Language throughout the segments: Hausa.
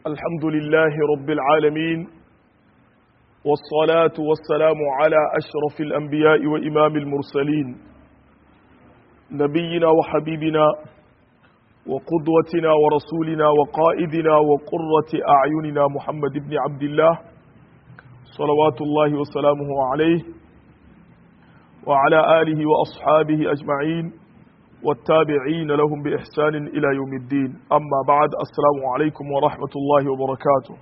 الحمد لله رب العالمين والصلاة والسلام على أشرف الأنبياء وإمام المرسلين نبينا وحبيبنا وقدوتنا ورسولنا وقائدنا وقرة أعيننا محمد بن عبد الله صلوات الله وسلامه عليه وعلى آله وأصحابه أجمعين والتابعين لهم بإحسان إلى يوم الدين أما بعد السلام عليكم ورحمة الله وبركاته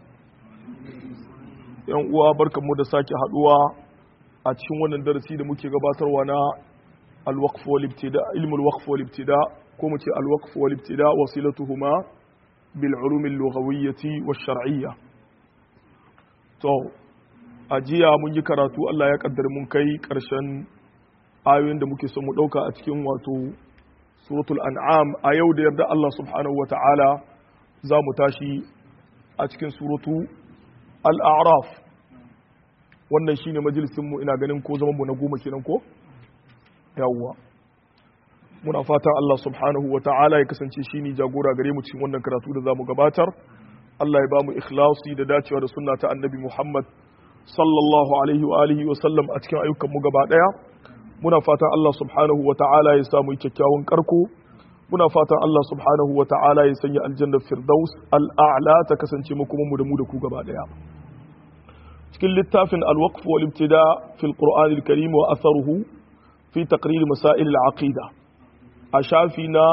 yan uwa barkanmu da sake haduwa a cikin wannan darasi da muke gabatarwa na al-waqf wal ibtida ilmul waqf wal ibtida ko mu ce al-waqf wal ibtida wasilatuhuma bil ulum al-lughawiyyah wash shar'iyyah to ajiya mun yi karatu Allah ya kaddara mun kai karshen ayoyin da muke son mu dauka a cikin wato suratul an'am a yau da yarda Allah subhanahu wa ta'ala za mu tashi a cikin suratu al'araf wannan shine majalisinmu ina ganin ko zamanmu na goma kenan ko? yawwa muna fatan Allah subhanahu wa ta'ala ya kasance shi ne jagora gare mu cikin wannan karatu da za mu gabatar Allah ya ba mu ikhlasi da dacewa da sunna ta annabi Muhammad sallallahu alaihi wa alihi wa sallam a cikin ayyukanmu gaba daya muna fatan Allah subhanahu wa ta'ala ya samu kyakkyawan karko muna fatan Allah subhanahu wa ta'ala ya sanya aljannar firdaus al'a'la ta kasance mu kuma mu da mu da ku gaba daya cikin littafin al-waqf wal ibtida fi al-qur'an al-karim wa atharuhu fi taqrir masail al-aqida a shafi na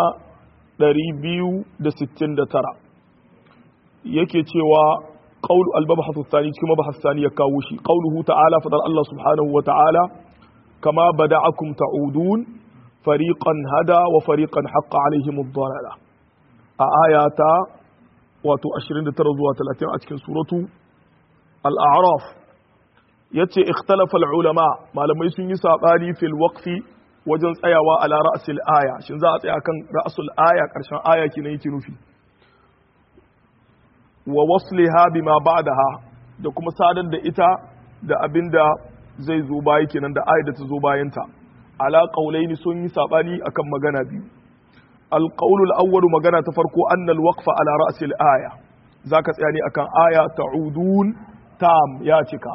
269 yake cewa qaul al-mabhath ath-thani cikin mabhath ath-thani ya kawo shi qauluhu ta'ala fadar Allah subhanahu wa ta'ala كما بدعكم تعودون فريقا هدى وفريقا حق عليهم الضلالة آيات واتو أشرين ترزوا ثلاثين أتكن سورة الأعراف يتي اختلف العلماء ما لم يسن يسابالي في الوقف وجن تsayawa على رأس الآية shin za a tsaya kan ra'sul aya karshen aya kina yake nufi wa wasliha bima ba'daha da kuma sadar da ita da abinda zai zo baya kenan da ayat da ta zo bayanta ala qaulaini sun yi sabani akan magana biyu alqaulu alawwal magana ta farko annal waqfa ala ra'si aya zaka tsaya ne akan aya ta'udun tam ya cika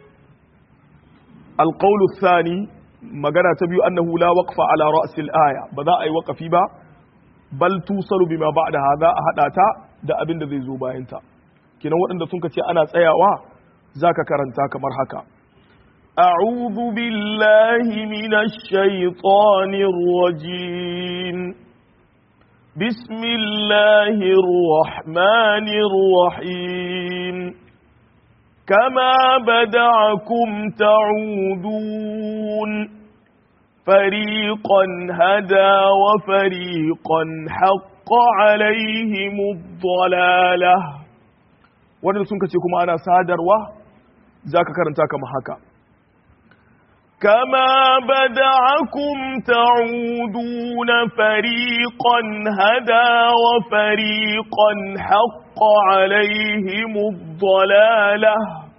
alqaulu thani magana ta biyu annahu la waqfa ala ra'si aya ba za a yi waqafi ba bal tusalu bima ba'da hada a hada ta da abin da zai zo bayanta kenan waɗanda sun ce ana tsayawa zaka karanta kamar haka أعوذ بالله من الشيطان الرجيم بسم الله الرحمن الرحيم كما بدعكم تعودون فريقا هدى وفريقا حق عليهم الضلالة wadda sun kace kuma ana sadarwa za ka karanta kama haka كما بدعكم تعودون فريقا هدى وفريقا حق عليهم الضلالة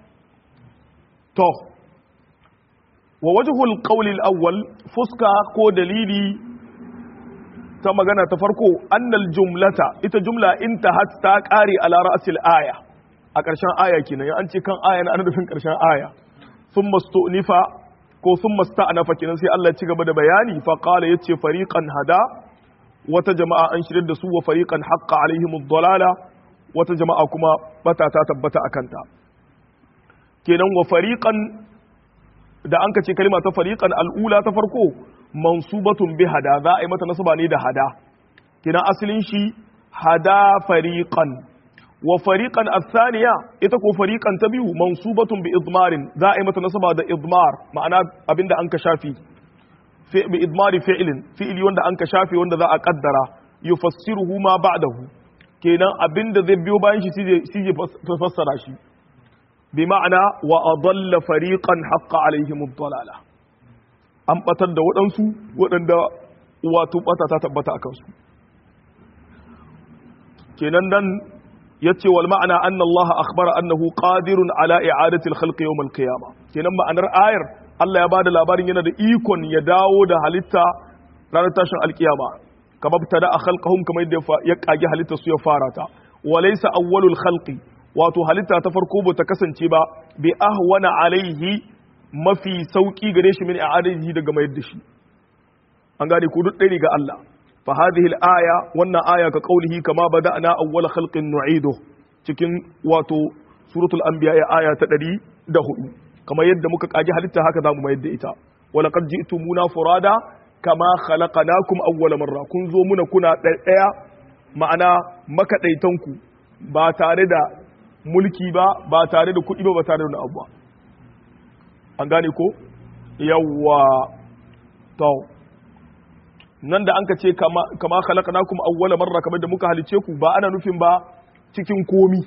تو ووجه القول الأول فسكا كو دليلي كما قلنا تفرقوا أن الجملة إتا جملة انتهت تاكاري على رأس الآية أكرشان آية كنا يعني أنت كان آية أنا نفهم كرشان آية ثم استؤنف ko sun masta'anafa kenan sai Allah ya ci gaba da bayani fa qala yace fariqan hada wata jama'a an shirye da su wa fariqan haqqa alaihim ad-dalala wata jama'a kuma bata ta tabbata akan ta kenan wa fariqan da an kace kalma ta fariqan al-ula ta farko mansubatun bi hada za a yi mata nasaba ne da hada kenan asalin shi hada fariqan wa fariqan athaniya ita ko fariqan ta biyu mansubatun bi idmarin za a yi mata nasaba da idmar ma'ana abinda an ka shafi fi bi idmari fi'lin fi'li wanda an ka shafi wanda za a kaddara yufassiruhu ma ba'dahu kenan abinda zai biyo bayan shi shi zai fassara shi bi ma'ana wa adalla fariqan haqqa alaihim ad-dalala an batar da waɗansu waɗanda wato bata ta tabbata akan su kenan nan yace wal ma'ana anna Allah akhbara annahu qadirun ala i'adati al-khalqi yawm al-qiyamah kenan ma'anar ayar Allah ya bada labarin yana da ikon ya dawo da halitta ranar tashin alkiyama kama btada a khalqahum kamar yadda ya kage halitta su ya fara ta walaysa awwalul khalqi wato halitta ta farko ba ta kasance ba bi ahwana alaihi mafi sauki gare shi min i'adatihi daga mayar da shi an gane ko duk ɗaya ga Allah fa hadhihi al-aya wannan aya ka qaulihi kama bada'na awwal khalqin nu'idu cikin wato suratul anbiya aya ta 104 kamar yadda muka kaji halitta haka zamu mayar da ita wa laqad ji'tumuna furada kama khalaqnakum awwala marra kun zo muna kuna ɗaya ma'ana makadaitanku ba tare da mulki ba ba tare da kuɗi ba ba tare da abu ba an gane ko yawwa to nan da an ka ce kama khalaqnakum awwala marra kamar da muka halice ku ba ana nufin ba cikin komi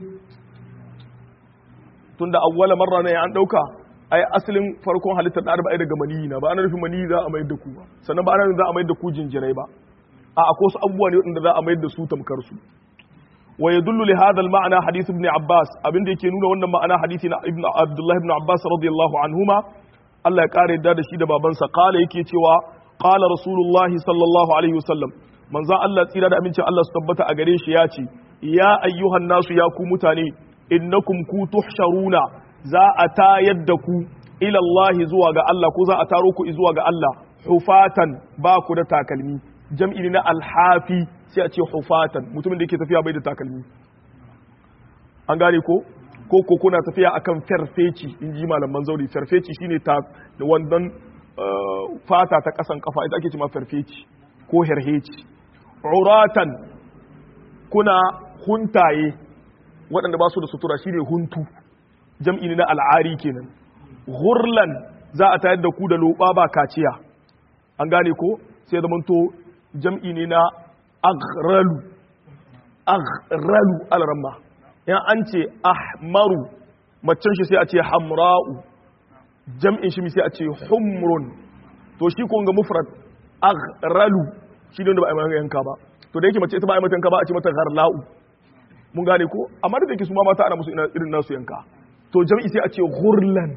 tunda awwala marra ne an dauka ai asalin farkon halittar da arba'i daga maniyi na ba ana nufin maniyi za a mayar da ku ba sannan ba ana nufin za a mayar da ku jinjirai ba a akwai wasu abubuwa ne wanda za a mayar da su tamkar su wa yadullu li hadha al-ma'na hadith ibn Abbas abin da yake nuna wannan ma'ana hadisi na ibn Abdullah ibn Abbas radiyallahu anhuma Allah ya kare yadda da shi da babansa kala yake cewa qala rasulullahi sallallahu alaihi wasallam manzon Allah tsira da amincin Allah su tabbata a gare shi ya ce ya ayyuhan nasu ya ku mutane innakum ku tuhsharuna za a tayar da ku ila Allah zuwa ga Allah ko za a taro ku zuwa ga Allah hufatan ba ku da takalmi jam'i na alhafi sai a ce hufatan mutumin da yake tafiya bai da takalmi an gane ko ko ko kuna tafiya akan farfeci in ji malaman zauri farfeci shine ta da wannan fata ta kasan kafa ita ake cewa farfeci ko herheci uratan kuna huntaye waɗanda ba su da sutura shine huntu jam'i ne na al'ari kenan hurlan za a tayar da ku da loba ba kaciya an gane ko sai zamanto jam'i ne na aghralu aghralu alramma yan an ce ahmaru macen shi sai a ce hamra'u jam'in shi sai a ce humrun to shi ko ga mufrad aghralu shi ne wanda ba a yi yanka ba to da yake mace ita ba a yi mata yanka ba a ce mata gharla'u mun gane ko amma da yake su ma mata ana musu irin nasu yanka to jam'i sai a ce ghurlan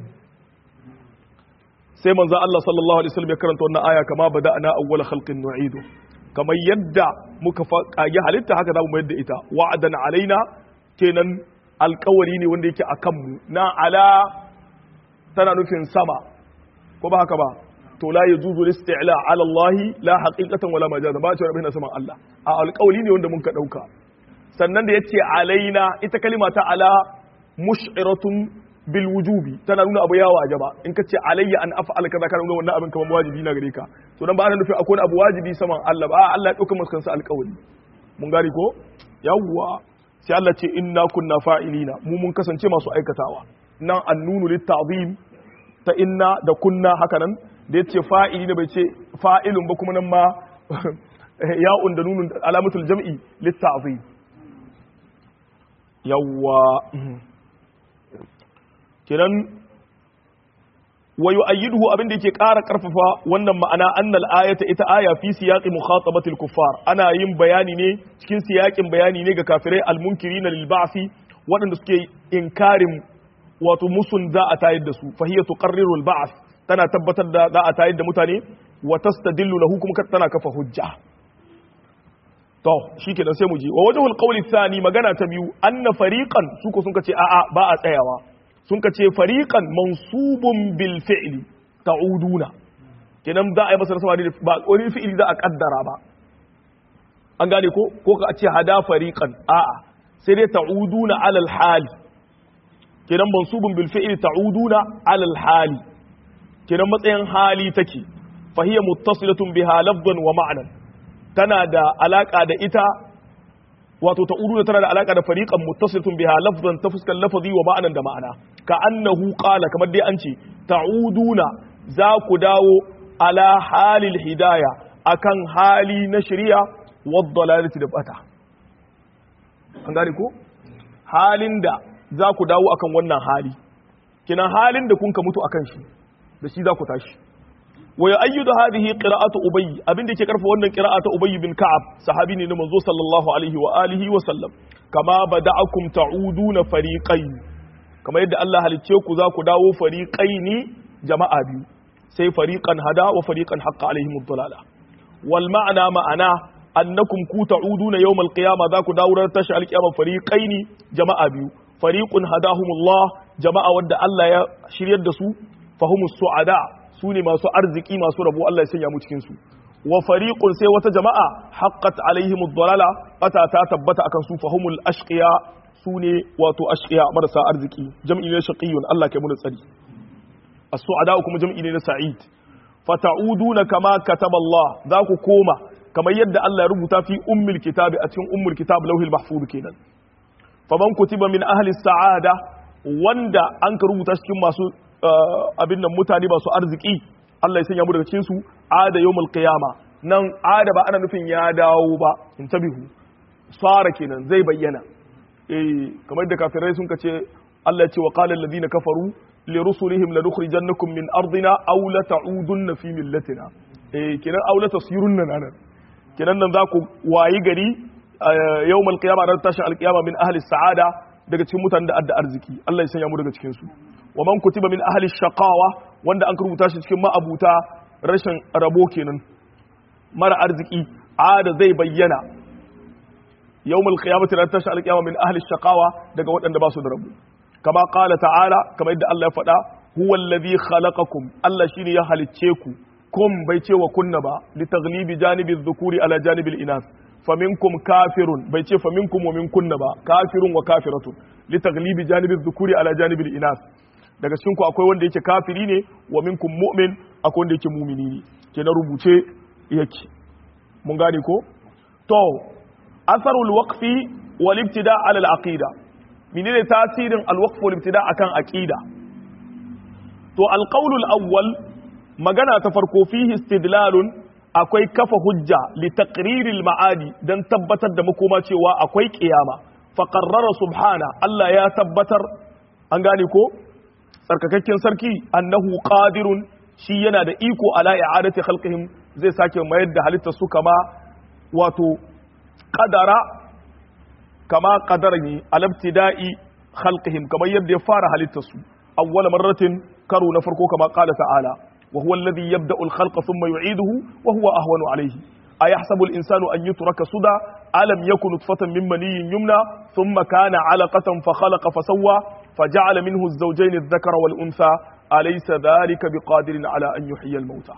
sai manzo Allah sallallahu alaihi wasallam ya karanta wannan aya kama bada'na awwal khalqin nu'idu kamar yadda muka kage halitta haka za mu mayar da ita wa'adan alaina kenan alkawari ne wanda yake a kanmu na ala tana nufin sama ko ba haka ba to la yajuzu listi'la ala Allah la haqiqatan wala majaza ba cewa rabina saman Allah a alkawari ne wanda mun ka dauka sannan da yace alaina ita kalima ta ala mush'iratun bil wujubi tana nuna abu yawa ajaba in ka ce alayya an af'ala kaza kana nuna wannan abin kamar wajibi na gare ka to dan ba ana nufin akwai abu wajibi saman Allah ba Allah ya dauka masa alkawari mun gari ko yawwa sai Allah ce inna kunna fa'ilina mu mun kasance masu aikatawa nan annunu litta'zim ta inna da kunna haka nan da yace fa'ili ne bai ce fa'ilun ba kuma nan ma ya'un da nunun alamatul jam'i litta'zim yawwa kiran wa yu'ayyiduhu abin da yake ƙara ƙarfafa wannan ma'ana annal ayata ita aya fi siyaqi mukhatabatil kuffar ana yin bayani ne cikin siyaƙin bayani ne ga kafirai almunkirina lil ba'si waɗanda suke inkarin wato musun za a tayar da su fa hiya tuqarriru al ba'th tana tabbatar da za a tayar da mutane wa tastadillu lahu kuma tana kafa hujja to shikenan sai mu je wa wajhul qawli thani magana ta biyu anna fariqan su ko sun kace a'a ba a tsayawa sun ka ce fariƙan mansubun bil fi'li ta'uduna kenan za a yi masa nasaba ba wani fi'ili za a kaddara ba an gane ko ko ka ce hada fariqan a'a sai dai ta'uduna alal hali kenan mansubun bil fi'li ta'uduna alal hali kenan matsayin hali take fa hiya muttasilatun biha lafzan wa ma'nan tana da alaka da ita wato ta'uduna tana da alaka da fariqan muttasilatun biha lafzan ta fuskar lafazi wa ma'anan da ma'ana ka annahu qala kamar dai an ce ta'uduna za ku dawo ala halil hidaya akan hali na shari'a wad dalalati da bata an gane ko halin da za ku dawo akan wannan hali kina halin da kun ka mutu akan shi da shi za ku tashi wa yu'ayyidu hadhihi qira'atu ubay abin da yake karfa wannan qira'atu ubay bin ka'ab sahabi ne na manzo sallallahu alaihi wa alihi wa sallam kama bada'akum ta'uduna fariqayn kama yadda Allah halicce ku za ku dawo fariqaini jama'a biyu sai fariqan hada wa fariqan haqqa alaihim ad-dalala wal ma'ana ma'ana annakum ku ta'uduna yawmal qiyama za ku dawo ran tashi alqiyama fariqaini jama'a biyu fariqun hadahumullah jama'a wanda Allah ya shiryar da su fahumus su'ada su ne masu arziki masu rabo Allah ya sanya mu cikin su wa fariqun sai wata jama'a haqqat alaihimud dalala bata ta tabbata akan su fahumul ashqiya su ne wato ashqiya marasa arziki jam'i ne shaqiyun Allah kai mu tsari as-su'ada kuma jam'i ne na sa'id fata'uduna kama kataba Allah za ku koma kamar yadda Allah ya rubuta fi ummul kitabi a cikin ummul kitab lauhil mahfuz kenan faman kutiba min ahli sa'ada wanda an ka rubuta cikin masu abin nan mutane masu arziki Allah ya sanya mu daga cikin su ada yawmul qiyama nan ada ba ana nufin ya dawo ba in tabihu sara kenan zai bayyana eh kamar da kafirai sun kace Allah ya ce wa qala alladhina kafaru li rusulihim lanukhrijannakum min ardina aw la ta'udunna fi millatina eh kenan aw la tasirunna nan kenan nan za ku wayi gari yawmul qiyama ran tashin alqiyama min ahli sa'ada daga cikin mutanen da adda arziki Allah ya sanya mu daga cikin su wa man kutiba min ahli shaqawa wanda an rubuta shi cikin ma'abuta rashin rabo kenan mara arziki ada zai bayyana yawmul qiyamati ran tashin alqiyama min ahli shaqawa daga waɗanda ba su da rabo kama qala ta'ala kama yadda Allah ya faɗa huwa alladhi khalaqakum Allah shine ya halicce ku kum bai ce wa kunna ba li taghlibi janibi dhukuri ala janibi al-inath faminkum kafirun bai ce faminkum wa minkunna ba kafirun wa kafiratun li taghlibi janibi dhukuri ala janibi al-inath daga cikin ku akwai wanda yake kafiri ne wa minkum mu'min akwai wanda yake mumini ne ke na rubuce yake mun gane ko to asarul waqfi wal ibtida ala al aqida menene tasirin al waqf wal ibtida akan aqida to al qawl al awwal magana ta farko fihi istidlalun akwai kafa hujja li taqrir al ma'adi dan tabbatar da makoma cewa akwai kiyama fa qarrara subhana Allah ya tabbatar an gane ko tsarkakakken sarki annahu qadirun shi yana da iko ala i'adati khalqihim zai sake mayar da halittar su kama wato qadara kama qadarani alabtida'i khalqihim kamar yadda ya fara halittar su awwala marratin karo na farko kama qala ta'ala wa huwa alladhi yabda'u al-khalqa thumma yu'iduhu wa huwa ahwanu alayhi ayahsabu al-insanu an yutraka suda alam yakun nutfatan min maniyyin yumna thumma kana 'alaqatan fa khalaqa fa sawwa فجعل منه الزوجين الذكر والأنثى أليس ذلك بقادر على أن يحيي الموتى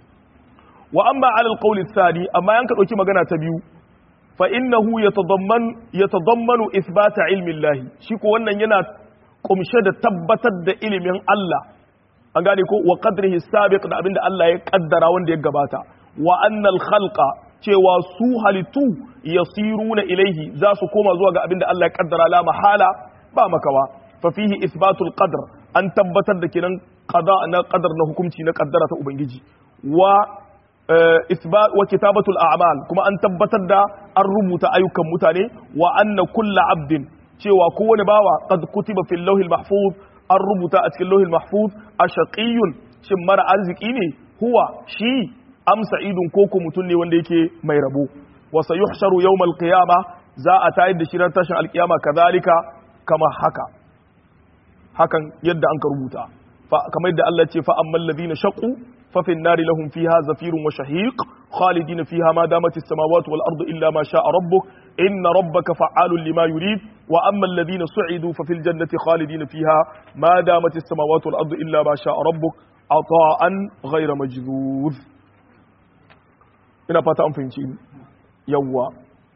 وأما على القول الثاني أما ينكر أكي مغانا تبيو فإنه يتضمن يتضمن إثبات علم الله شيكو وانا ينا قمشد تبتد إلم الله an gane ko wa qadrihi sabiq da abinda Allah ya kaddara wanda ya gabata wa annal khalqa cewa su halittu yasiruna ilaihi za su koma zuwa ga abinda Allah ya kaddara la mahala ba makawa fafihi isbatul qadr an tabbatar da kenan qada na qadar na hukunci na kaddara ta ubangiji wa isbat wa kitabatul a'mal kuma an tabbatar da an rubuta ayyukan mutane wa anna kullu abdin cewa kowane bawa qad kutiba fil lawhil mahfuz an rubuta a cikin lawhil mahfuz ashaqiyun shin mara arziki ne huwa shi am sa'idun koko mutun ne wanda yake mai rabo wa sayuhsharu yawmal qiyamah za a tayar da shirar tashin alkiyama kazalika kama haka hakan yadda an ka rubuta kamar yadda Allah ce fa ammal ladina shaqu fa fin nari lahum fiha zafirun wa shahiq khalidin fiha ma damat as-samawati wal ardu illa ma sha'a rabbuk inna rabbaka fa'alun lima yurid wa amma alladhina su'idu fa fil jannati khalidin fiha ma damat as-samawati wal ardu illa ma sha'a rabbuk ata'an ghayra majdud ina fata an fahimci yawwa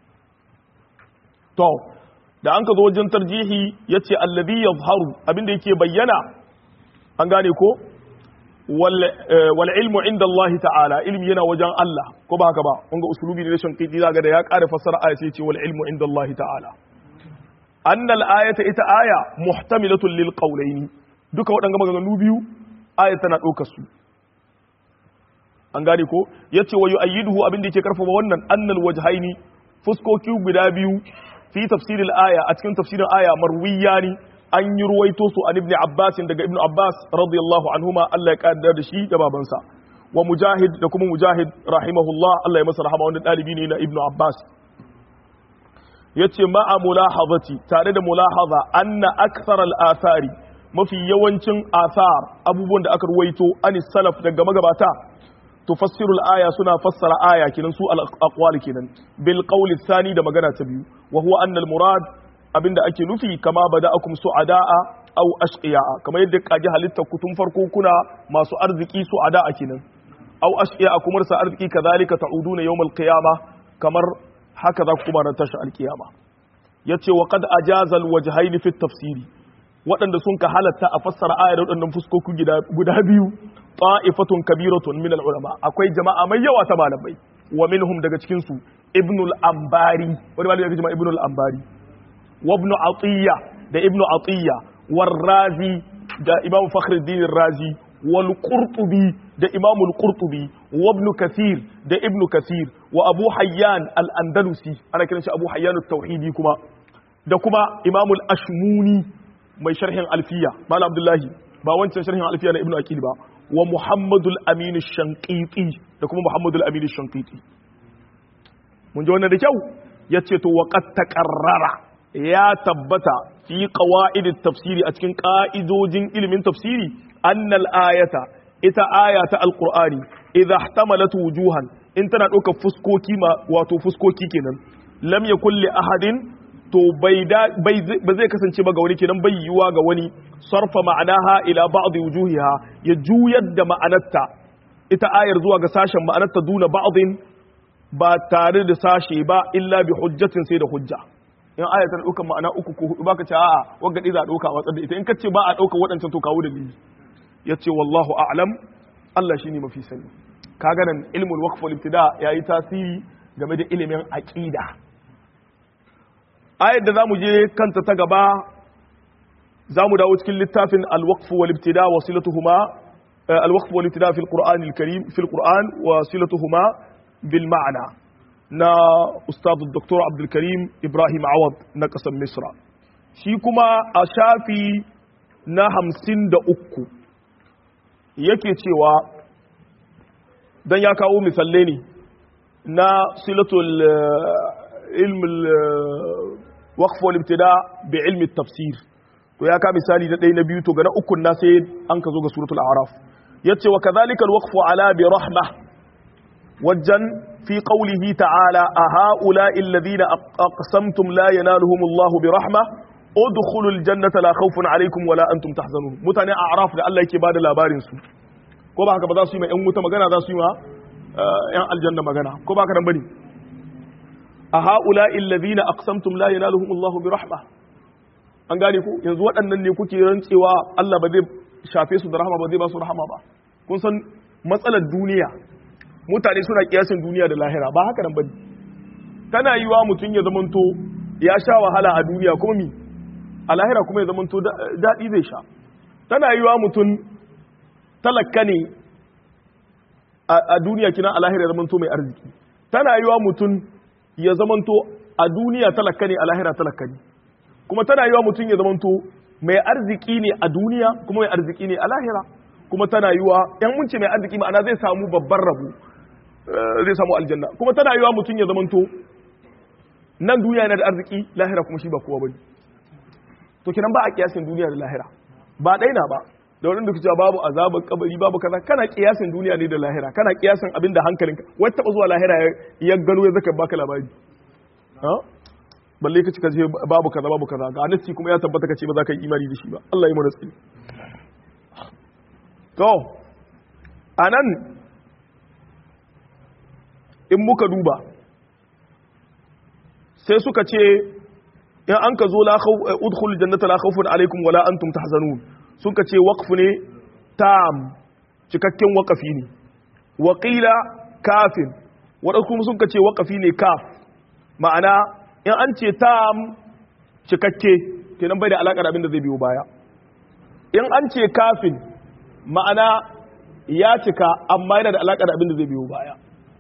to da an ka zo wajen tarjihi ya ce allabi ya zaharu abinda yake bayyana an gane ko wal ilmu inda Allah ta'ala ilmi yana wajen Allah ko ba haka ba kun ga usulubi ne rashin kiti zaga da ya ƙara fassara aya sai ce wal ilmu inda Allah ta'ala anna al ayata ita aya muhtamilatun lil qawlaini duka waɗanga maganganu biyu aya tana ɗaukar su an gane ko yace wa yu'ayyiduhu abinda yake karfafa wannan annal wajhaini fuskoki guda biyu fi tafsirin aya a cikin tafsirin aya marwiya ne an yi ruwaito su an ibn abbas daga ibn abbas radiyallahu anhuma Allah ya kaddar da shi da babansa wa mujahid da kuma mujahid rahimahullah Allah ya masa rahama wanda dalibi ne na ibn abbas yace ma'a mulahazati tare da mulahaza anna akthar al-athari mafi yawancin athar abubuwan da aka ruwaito anis salaf daga magabata tufassiru al-aya suna fassara aya kenan su al-aqwal kenan bil qawli thani da magana ta biyu wa huwa anna al-murad abinda ake nufi kama bada'akum su'ada'a aw ashqiya'a kamar yadda kaji halitta ku tun farko kuna masu arziki su'ada'a kenan aw ashqiya'a kuma sa arziki kazalika ta'uduna yawm al-qiyamah kamar haka za ku kuma ran tashi al-qiyama yace wa qad ajaza al-wajhayn fi at-tafsiri waɗanda sun ka halatta a fassara ayar waɗannan fuskoki guda biyu ta'ifatun kabiratun min al-ulama akwai jama'a mai yawa ta malamai wa minhum daga cikin su ibn al-ambari wani malami ya jama'a ibn al-ambari wa ibn atiyya da ibn atiyya war razi da imam fakhruddin razi wal qurtubi da imam al-qurtubi wa ibn kathir da ibn kathir wa abu hayyan al-andalusi ana kiran shi abu hayyan at-tauhidi kuma da kuma imam al-ashmuni mai sharhin alfiya malam abdullahi ba wancan sharhin alfiya na ibnu aqil ba wa muhammadul amin shanqiti da kuma muhammadul amin shanqiti mun ji wannan da kyau yace to wa qad taqarrara ya tabbata fi qawaid tafsiri a cikin ka'idojin ilimin tafsiri annal ayata ita aya ta alqur'ani idha ihtamalat wujuhan in tana ɗaukar fuskoki ma wato fuskoki kenan lam yakul li ahadin to bai ba zai kasance ba ga wani kenan bai yiwa ga wani sarfa ma'anaha ila ba'd wujuhiha ya juyar da ma'anarta ita ayar zuwa ga sashen ma'anarta duna ba'din ba tare da sashe ba illa bi hujjatin sai da hujja in ayar ta dauka ma'ana uku ko hudu baka ce a'a wanga dai za a dauka watsar da ita in kace ba a dauka waɗancan to kawo dalili yace wallahu a'lam Allah shine mafi sani kaga nan ilmul waqf wal ibtida yayi tasiri game da ilimin aqida ayar da zamu je kanta ta gaba zamu dawo cikin littafin al-waqf wal ibtida wa silatuhuma al-waqf wal ibtida fi al-Qur'an al-Karim fi al-Qur'an wa silatuhuma bil ma'na na ustad Dr. Abdul Karim Ibrahim Awad na kasar Misra shi kuma a shafi na hamsin da uku yake cewa dan ya kawo misalai ne na silatul ilm waqf wal ibtida bi ilmi tafsir to ya ka misali da ɗaya na biyu to ga na ukun na sai an ka zo ga suratul a'raf yace wa kadhalika al waqf ala bi rahma wajan fi qawlihi ta'ala a ha'ula'i alladhina aqsamtum la yanaluhum Allah bi rahma udkhulul jannata la khawfun alaykum wala antum tahzanun mutane a'raf da Allah yake bada labarin su ko ba haka ba za su yi ma yan wuta magana za su yi ma yan aljanna magana ko ba haka nan bane a ha'ula'i alladhina aqsamtum la yanaluhum Allah bi rahma an gane ku yanzu waɗannan ne kuke rantsewa Allah ba zai shafe su da rahama ba zai ba su rahama ba kun san matsalar duniya mutane suna kiyasin duniya da lahira ba haka nan bane tana yiwa mutum ya zamanto ya sha wahala a duniya kuma mi a lahira kuma ya zamanto daɗi zai sha tana yiwa mutum talakka ne a duniya kina a lahira ya zamanto mai arziki tana yiwa mutum ya zamanto a duniya talakka ne a lahira talakka ne kuma tana yiwa mutum ya zamanto mai arziki ne a duniya kuma mai arziki ne a lahira kuma tana yiwa yan munce mai arziki ma'ana zai samu babban rabu zai samu aljanna kuma tana yiwa mutum ya zamanto nan duniya yana da arziki lahira kuma shi ba kowa bane to kenan ba a kiyasin duniya da lahira ba daina ba da wadanda kuce babu azabar kabari babu kaza kana kiyasin duniya ne da lahira kana kiyasin abin da hankalinka wai taba zuwa lahira ya gano ya zaka baka labari ha balle ka cika ce babu kaza babu kaza ga nasi kuma ya tabbata kace ba za ka yi imani da shi ba Allah ya mu nasi to anan in muka duba sai suka ce in an ka zo udkhul jannata la khawfun alaikum wala antum tahzanun suka ce waqf ne tam cikakken waqafi ne waqila kafin wadanda kuma suka ce waqafi ne kaf ma'ana in an ce tam cikakke kenan bai da alaka da abin da zai biyo baya in an ce kafin ma'ana ya cika amma yana da alaka da abin da zai biyo baya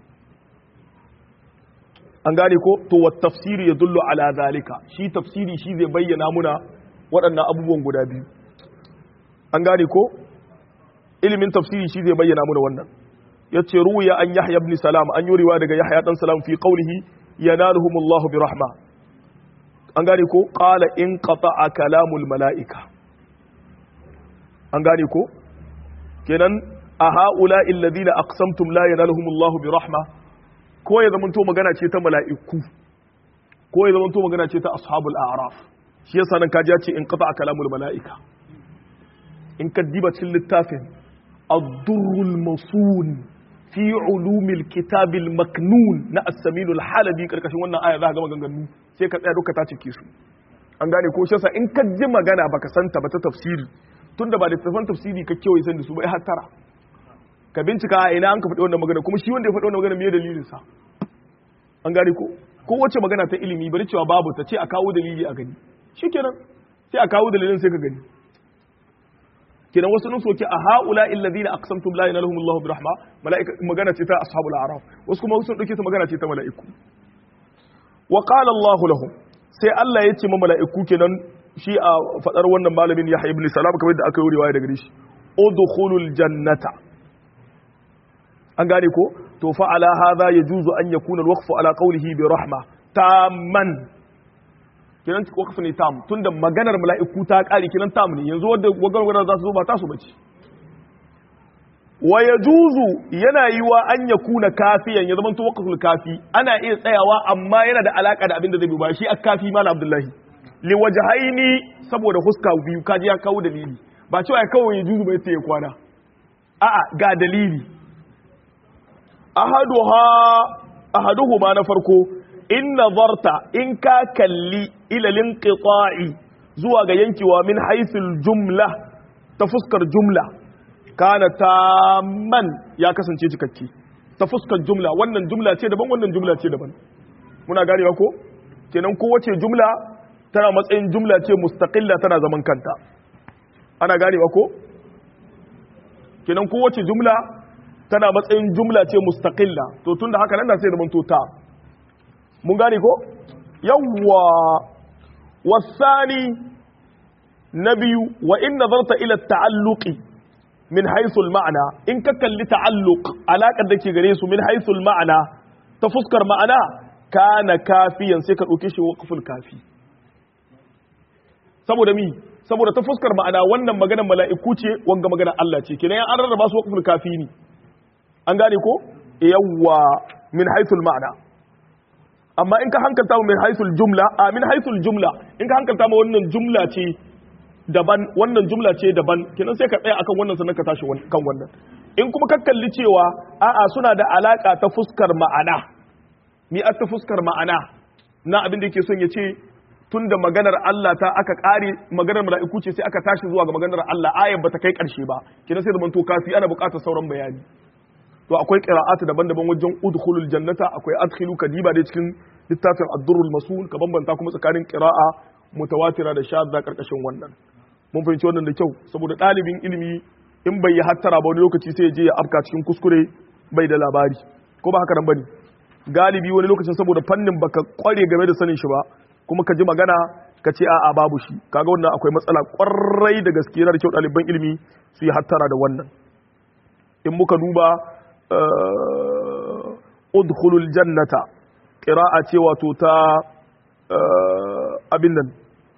an gane ko to wa tafsiri ya dullu ala zalika shi tafsiri shi zai bayyana muna waɗannan abubuwan guda biyu an gane ko ilimin tafsiri shi zai bayyana muna wannan yace ruwiya an yahya ibn salam an yuriwa daga yahya dan salam fi qawlihi yanaluhumullahu bi rahma an gane ko qala in qata'a kalamul malaika an gane ko kenan a haula alladhina aqsamtum la yanaluhumullahu bi rahma ko ya zamanto magana ce ta mala'iku ko ya zamanto magana ce ta ashabul a'raf shi yasa nan kaji ya ce in qata kalamul mala'ika in ka diba cikin littafin ad-durrul masun fi ulumil kitabil maknun na as-saminul halabi karkashin wannan aya za ka ga maganganu sai ka tsaya duka ta cike su an gane ko shi yasa in ka ji magana baka santa ba ta tafsiri tunda ba da tafan tafsiri ka kewaye san da su ba ai hattara ka bincika a ina an ka faɗi wannan magana kuma shi wanda ya faɗi wannan magana me dalilin sa an gane ko ko wace magana ta ilimi bari cewa babu ta ce a kawo dalili a gani shikenan sai a kawo dalilin sai ka gani kenan wasu nun soke a haula alladhina aqsamtum la yanalhum Allahu bi rahma malaika magana ce ta ashabul a'raf wasu kuma sun dauke ta magana ce ta mala'iku wa qala Allahu lahum sai Allah ya ce ma mala'iku kenan shi a fadar wannan malamin Yahya ibn Salam kamar da aka yi riwaya daga shi udkhulul jannata an gane ko to fa ala hadha yajuzu an yakuna alwaqfu ala qawlihi bi rahma tamman kenan waqfu ne tam tunda maganar mala'iku ta kare kenan tam ne yanzu wanda gwagwargwar za su zo ba ta su bace wa yajuzu yana yiwa an yakuna kafiyan ya zama to waqful kafi ana iya tsayawa amma yana da alaka da abin da zai bi ba shi akafi mal abdullahi li wajhaini saboda huska biyu kaji ya kawo dalili ba cewa ya kawo yajuzu bai sai ya kwana a'a ga dalili ahaduha ahaduhuma na farko in nazarta in ka kalli ila linqita'i zuwa ga yankewa min haythul jumla ta fuskar jumla kana tamman ya kasance cikakke ta fuskar jumla wannan jumla ce daban wannan jumla ce daban muna ganewa ko kenan kowace jumla tana matsayin jumla ce mustaqilla tana zaman kanta ana ganewa ko kenan kowace jumla tana matsayin jumla ce mustaqilla to tunda haka nan da sai zaman to ta mun gane ko yawwa wasani na biyu wa in nazarta ila ta'alluqi min haythu al-ma'na in ka kalli ta'alluq alaqar da ke gare su min haythu al-ma'na ta fuskar ma'ana kana kafiyan sai ka dauke shi waqful kafi saboda mi saboda ta fuskar ma'ana wannan maganar mala'iku ce wanga maganar Allah ce kenan an rarraba su waqful kafi ne an gane ko yawwa min haythul ma'na amma in ka hankalta mu min haythul jumla a min haythul jumla in ka hankalta mu wannan jumla ce daban wannan jumla ce daban kenan sai ka tsaya akan wannan sannan ka tashi kan wannan in kuma ka kalli cewa a'a suna da alaka ta fuskar ma'ana mi ta fuskar ma'ana na abin da yake son ya ce tun da maganar Allah ta aka ƙare maganar mala'iku ce sai aka tashi zuwa ga maganar Allah ayar bata kai ƙarshe ba kenan sai zaman to kafi ana buƙatar sauran bayani to akwai qira'atu daban-daban wajen udkhulul jannata akwai adkhilu kadiba dai cikin littafin ad-durrul masul ka bambanta kuma tsakanin qira'a mutawatira da shadda karkashin wannan mun fahimci wannan da kyau saboda ɗalibin ilimi in bai yi hattara ba wani lokaci sai ya je ya afka cikin kuskure bai da labari ko ba haka nan bane galibi wani lokacin saboda fannin baka kware game da sanin shi ba kuma ka ji magana ka ce a'a babu shi kaga wannan akwai matsala kwarai da gaske yana da kyau ɗaliban ilimi su yi hattara da wannan in muka duba udkhulul jannata qira'a ce wato ta abin nan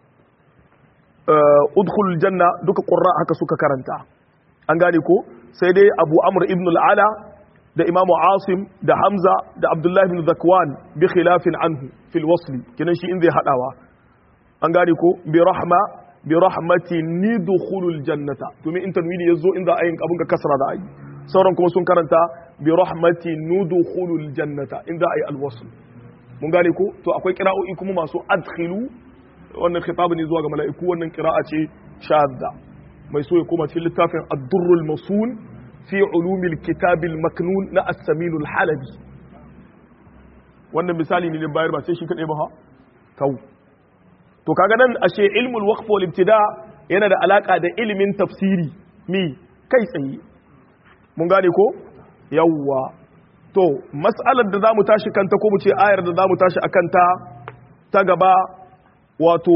udkhulul janna duka qurra haka suka karanta an gane ko sai dai abu amr ibn al-ala da imamu asim da hamza da abdullahi ibn zakwan bi khilafin anhu fil wasli kinan shi in zai hadawa an gane ko bi rahma bi rahmati nidkhulul jannata to me in tanwini yazo in za a yin abun ka kasra da ayi sauran kuma sun karanta bi rahmati nudkhulul jannata in za a yi alwasl mun gane ko to akwai qira'o'i kuma masu adkhilu wannan khitab ne zuwa ga mala'iku wannan qira'a ce shadda mai so ya koma cikin littafin ad-durrul masun fi ulumil kitabil maknun na as-saminul halabi wannan misali ne bayar ba sai shi kadai ba ha tau to kaga nan ashe ilmul waqf wal ibtida yana da alaka da ilimin tafsiri mi kai tsaye mun gane ko yawwa to mas'alar da zamu tashi kanta ko mu ce ayar da zamu tashi akan ta ta gaba wato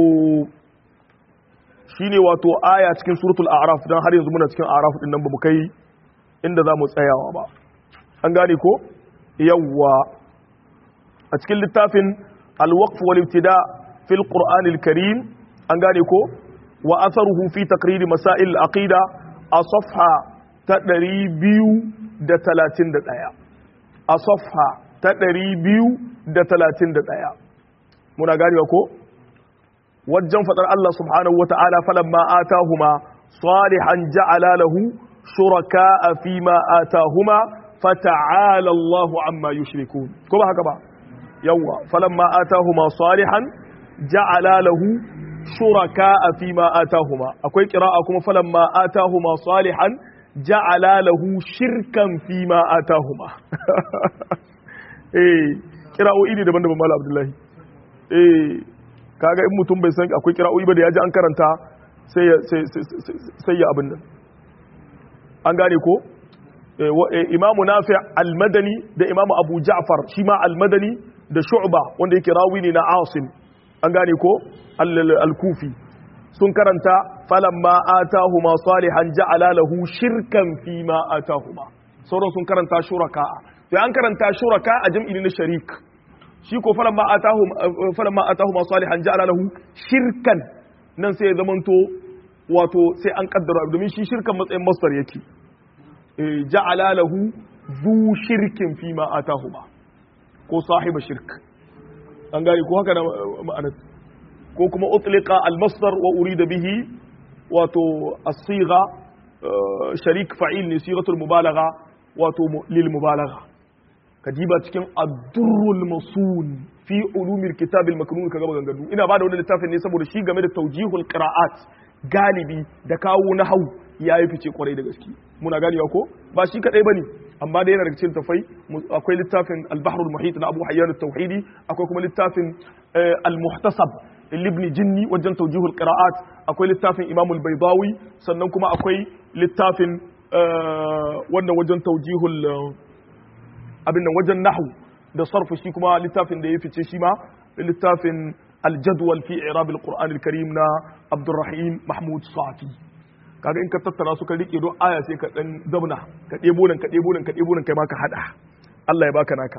shine wato aya cikin suratul a'raf dan har yanzu muna cikin a'raf din nan ba mu kai inda zamu tsayawa ba an gane ko yawwa a cikin littafin al-waqf wal ibtida fil qur'an al-karim an gane ko wa atharuhu fi taqrir masail al-aqida a safha ta ɗari biyu da talatin da ɗaya a safha ta ɗari biyu da talatin da ɗaya muna ganewa ko wajen faɗar Allah subhanahu wa ta'ala falamma atahuma salihan ja'ala lahu shuraka fi ma atahuma fata'ala Allah amma yushrikun ko ba haka ba yawa falamma atahuma salihan ja'ala lahu shuraka fi ma atahuma akwai qira'a kuma falamma atahuma salihan ja'ala lahu shirkan fi ma atahuma eh kira'o'i ne daban-daban Malam Abdullahi eh kaga in mutum bai san akwai kira'o'i ba da yaji an karanta sai ya sai ya abin nan an gane ko imamu nafi al-madani da imamu abu ja'far shi ma al-madani da shu'ba wanda yake rawi ne na asim an gane ko al-kufi sun karanta falamma atahuma salihan ja'ala lahu shirkan fi ma atahuma sauran sun karanta shuraka sai an karanta shuraka a jam'i na sharik shi ko falamma atahum falamma atahuma salihan ja'ala lahu shirkan nan sai ya zamanto wato sai an kaddara domin shi shirkan matsayin masdar yake ja'ala lahu zu shirkin fi ma atahuma ko sahiba shirk an gane ko haka na ma'anar ko kuma utliqa al-masdar wa urida bihi wato as-sigha sharik fa'il ne sighatul mubalagha wato lil mubalagha kadiba cikin ad-durrul masun fi ulumil kitab al-maknun kaga maganganu ina ba da wannan littafin ne saboda shi game da tawjihul qira'at galibi da kawo na hau ya yi fice kwarai da gaske muna ganewa ko ba shi kadai bane amma da yana daga cikin tafai akwai littafin al-bahrul muhit na Abu Hayyan at-Tauhidi akwai kuma littafin al-muhtasab libni jinni wajen tawjihul qira'at akwai littafin Imam al-Baydawi sannan kuma akwai littafin wannan wajen tawjihul abin nan wajen nahwu da sarfu shi kuma littafin da ya fice shi ma littafin al-jadwal fi i'rab al-Qur'an al-Karim na Abdurrahim Mahmud Safi kaga in ka tattara su ka rike don aya sai ka dan zauna ka ɗebo nan ka ɗebo nan ka ɗebo nan kai ma ka hada Allah ya baka naka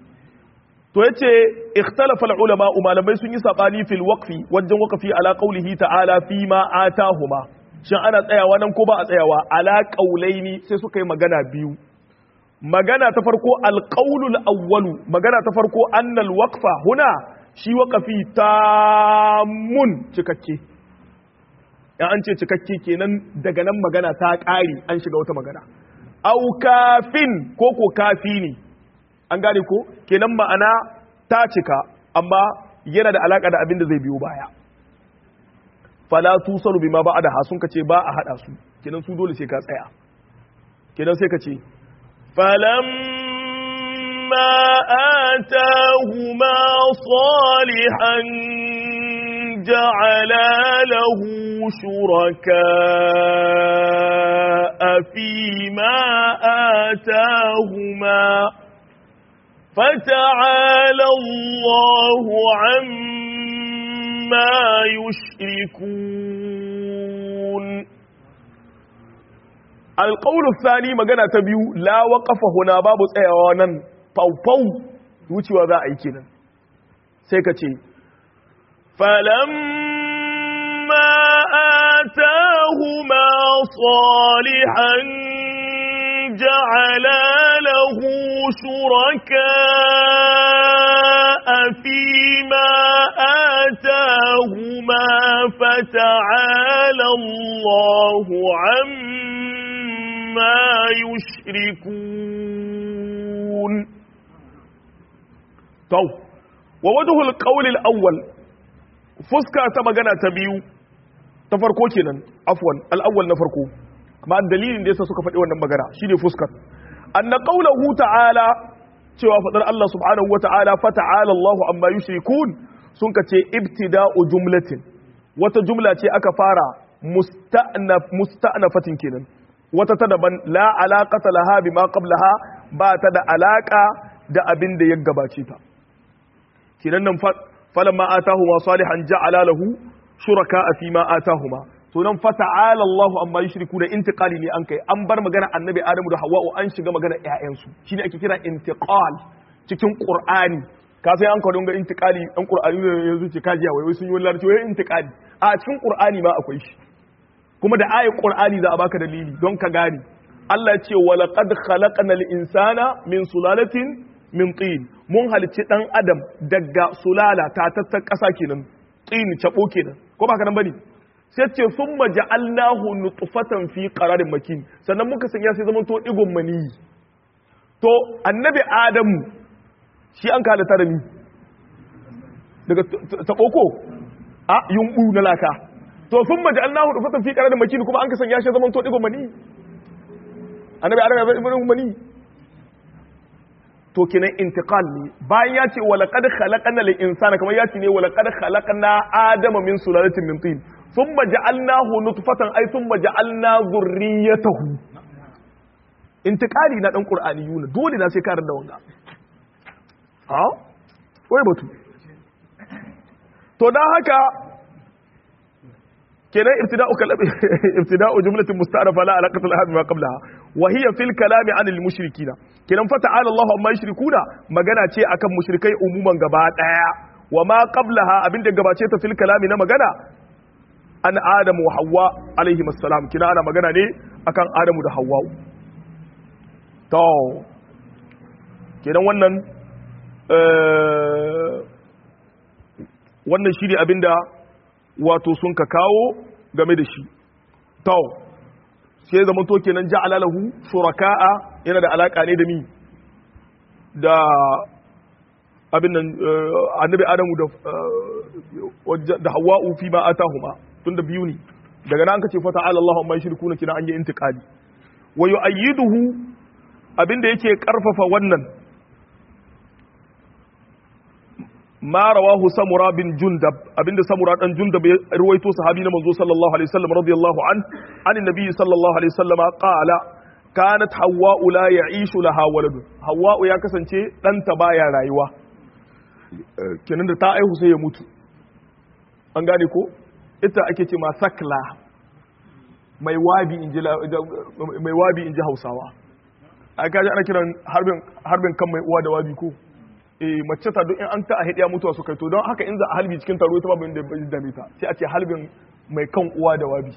to yace ikhtalafa ulama malamai sun yi sabani fil waqfi wajen waqfi ala qawlihi ta'ala fi ma atahuma shin ana tsayawa nan ko ba a tsayawa ala qaulaini sai suka yi magana biyu magana ta farko alqaulul awwalu magana ta farko annal waqfa huna shi waqfi tamun cikakke in an ce cikakke kenan daga nan magana ta ƙari an shiga wata magana au kafin ko ko kafi ne an gane ko kenan ma'ana ta cika amma yana da alaka da abin da zai biyo baya fala tusaru bima ba da hasun kace ba a hada su kenan su dole sai ka tsaya kenan sai ka ce فلما آتاهما صالحا جعلا له شركاء فيما آتاهما فتعالى الله عما يشركون القول الثاني magana ta biyu la waqafa huna babu tsayawa nan faufau wucewa za a yi kenan sai ka ce فلما آتاهما صالحا جعلا له شركاء فيما آتاهما فتعالى الله عما يشركون تو ووجه القول الأول fuska ta magana ta biyu ta farko kenan afwan al-awwal na farko kuma dalilin da yasa suka faɗi wannan magana shine fuskar anna qawluhu ta'ala cewa fadar Allah subhanahu wata'ala fa ta'ala Allahu amma yushrikun sun kace ibtida'u jumlatin wata jumla ce aka fara musta'naf musta'nafatin kenan wata ta daban la alaqata laha bima qablaha ba ta da alaka da abin da ya gabace ta kenan nan falamma atahuma salihan ja'ala lahu shuraka fi ma atahuma to nan fa ta'ala Allahu amma yushriku da intiqali ne an kai an bar magana annabi Adamu da Hawwa'u an shiga magana ƴaƴansu shine ake kira intiqal cikin Qur'ani ka sai an kawo ga intiqali an Qur'ani ne yanzu ce kajiya wai sun yi wallahi wai intiqali a cikin Qur'ani ma akwai shi kuma da ayat Qur'ani za a baka dalili don ka gane Allah ce walaqad khalaqnal insana min sulalatin min tin mun halicci dan adam daga sulala tatattar ƙasa kenan tin cabo kenan ko ba kanan bane sai ce summa ja'alnahu nutfatan fi qararin makin sannan muka sanya sai zaman to digon mani to annabi adamu shi an kala ta da ni daga tabo ko a yumbu na laka to summa ja'alnahu nutfatan fi qararin makin kuma an ka sanya shi zaman to digon mani annabi adamu ya zama digon mani to kenan intiqal ne bayan ya ce walaqad khalaqna lil insana kamar ya ce ne walaqad khalaqna adama min sulalatin min tin thumma ja'alnahu nutfatan ay thumma ja'alna dhurriyyatahu intiqali na dan qur'ani yuna dole na sai karar da wanga ha wai batu to dan haka kenan ibtida'u kalam ibtida'u jumlatin musta'rafa la alaqata laha bima qablaha wa hiya fil kalami 'anil mushrikina kenan fa ta'ala Allahu amma yushrikuna magana ce akan mushrikai umuman gaba daya wa ma qablaha abinda gabace ta fil kalami na magana an adamu wa hawa alaihi assalam kina ana magana ne akan adamu da hawa to kenan wannan wannan shi ne abinda wato sun ka kawo game da shi to sai zama to kenan ja'ala lahu shuraka'a yana da alaka ne da mi da abin nan annabi adamu da da hawa'u fi ma atahuma tunda biyu ne daga nan kace fa ta'ala Allahu amma yushrikuna kina an yi intiqali wa yu'ayyiduhu abinda yake karfafa wannan ma rawahu samura bin jundab abinda samura dan jundab ya ruwaito sahabi na manzo sallallahu alaihi wasallam radiyallahu an an nabi sallallahu alaihi wasallam qala kanat hawwa la ya'ishu laha waladun hawwa ya kasance danta baya rayuwa kenan da ta aihu sai ya mutu an gane ko ita ake ce ma sakla mai wabi inji mai wabi inji Hausawa ai kaji ana kiran harbin harbin kan mai uwa da wabi ko eh mace ta duk in an ta a hidiya mutuwa su kai to don haka in za a halbi cikin taro ita babu inda bai dame ta sai a ce halbin mai kan uwa da wabi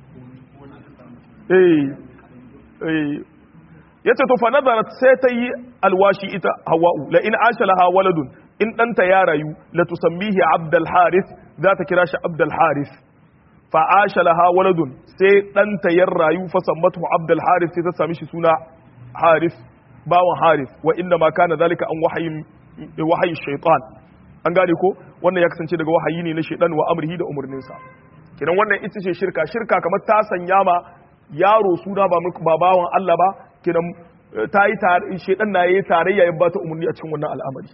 eh eh yace to fa nazarat sai ta yi alwashi ita hawa'u la in asha laha waladun in danta ya rayu la tusammihi abdul harith za ta kira shi abdul harith fa asha laha waladun sai danta ya rayu fa sammatu abdul harith sai ta sami shi suna harith bawan harith wa inna ma kana zalika an wahayin wahayin shaitan an gane ko wannan ya kasance daga wahayi ne na shaitan wa amrihi da umurninsa kidan wannan ita ce shirka shirka kamar ta sanya ma yaro suna ba ba bawan Allah ba kidan ta yi tare shaitan na yayi tarayya ya bata umurni a cikin wannan al'amari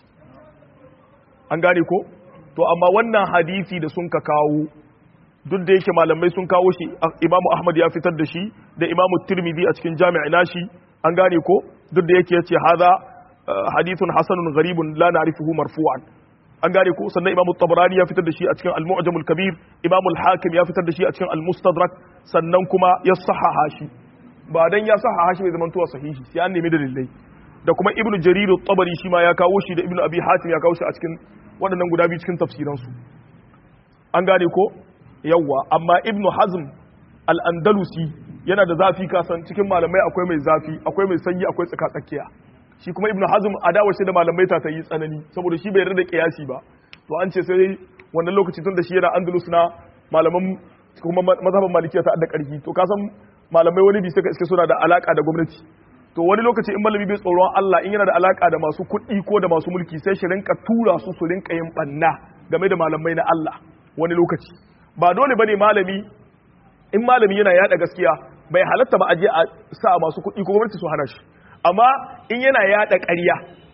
an gane ko to amma wannan hadisi da sun ka kawo duk da yake malamai sun kawo shi imamu ahmad ya fitar da shi da imamu tirmidhi a cikin jami'i nashi an gane ko duk da yake yace hadha hadithun hasanun gharibun la na'rifuhu marfu'an an gane ko sannan imamu tabarani ya fitar da shi a cikin al-mu'jam al-kabir imamu al-hakim ya fitar da shi a cikin al-mustadrak sannan kuma ya sahaha shi ba dan ya sahaha shi bai zama tuwa sahihi sai an nemi dalilai da kuma ibnu jarir at-tabari shi ma ya kawo shi da ibnu abi hatim ya kawo shi a cikin waɗannan guda biyu cikin tafsiran su an gane ko yawwa amma ibnu hazm al-andalusi yana da zafi kasan cikin malamai akwai mai zafi akwai mai sanyi akwai tsaka tsakiya shi kuma ibnu hazm adawar shi da malamai ta ta yi tsanani saboda shi bai yarda da kiyasi ba to an ce sai wannan lokaci tun da shi yana andalus na malaman kuma mazhaban malikiya ta da karfi to kasan malamai wani bi suka iske suna da alaka da gwamnati to wani lokaci in malami bai tsoron Allah in yana da alaka da masu kuɗi ko da masu mulki sai shi rinka tura su su rinka yin banna game da malamai na Allah wani lokaci ba dole bane malami in malami yana yada gaskiya bai halatta ba a je a sa masu kuɗi ko gwamnati su hana shi amma in yana yada ƙarya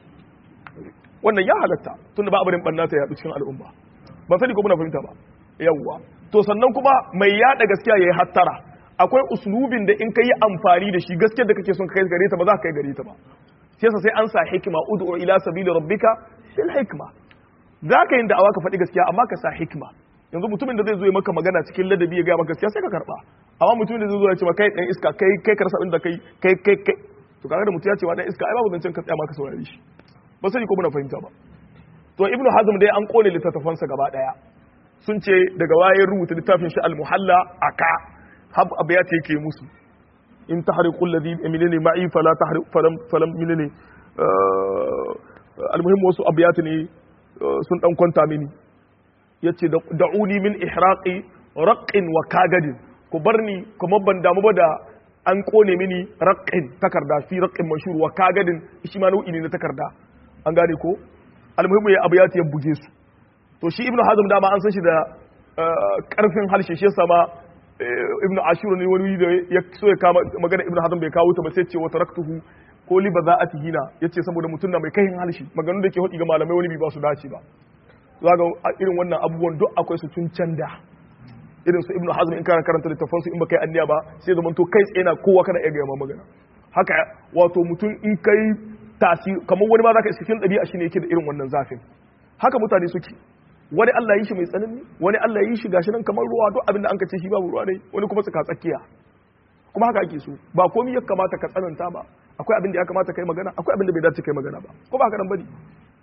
wannan ya halatta tunda ba abin banna ta yadu cikin al'umma ban sani ko muna fahimta ba yawwa to sannan kuma mai yada gaskiya yayi hattara akwai uslubin da in kai amfani da shi gaskiyar da kake son kai gare ta ba za ka kai gare ta ba sai sai an sa hikima ud'u ila sabili rabbika bil hikma za ka yin da'awa ka faɗi gaskiya amma ka sa hikima yanzu mutumin da zai zo ya maka magana cikin ladabi ya ga maka gaskiya sai ka karba amma mutumin da zai zo ya ce kai dan iska kai kai karsa inda kai kai kai kai to kaga da mutum ya ce wa dan iska ai babu zancen ka tsaya maka saurare shi ba sai ko muna fahimta ba to ibnu hazm dai an kone littattafansa gaba daya sun ce daga waye rubuta littafin shi al-muhalla aka hab abiyat yake musu in tahriqul ladhi minni ma'i fala tahriq falam falam minni almuhim wasu abiyat ne sun dan kwanta mini yace da'uni min ihraqi raqqin wa kagadin ku barni kuma ban damu ba da an kone mini raqqin takarda fi raqqin mashhur wa kagadin shi ma nau'i ne na takarda an gane ko almuhim ya abiyat ya buge su to shi ibnu hazm dama an san shi da karfin harshe shi yasa ma ibnu ashur ne wani da ya so ya kama magana ibnu hazm bai kawo ta ba sai ce wa taraktuhu ko li baza'atihi na yace saboda mutum na mai kahin harshe maganganun da ke hodi ga malamai wani bi ba su dace ba zaga irin wannan abubuwan duk akwai su tun can da irin su ibnu hazm in kana karanta littafin su in baka yi anniya ba sai zaman to kai tsaye na kowa kana iya gaya magana haka wato mutum in kai tasiri kamar wani ma zaka iska cikin ɗabi'a shine yake da irin wannan zafin haka mutane suke wani Allah yi shi mai tsanani wani Allah yi shi gashi nan kamar ruwa duk abinda an ka ce shi babu ruwa ne wani kuma tsaka tsakiya kuma haka ake so ba komai ya kamata ka tsananta ba akwai abin da ya kamata kai magana akwai abin da bai dace kai magana ba ko ba haka nan bane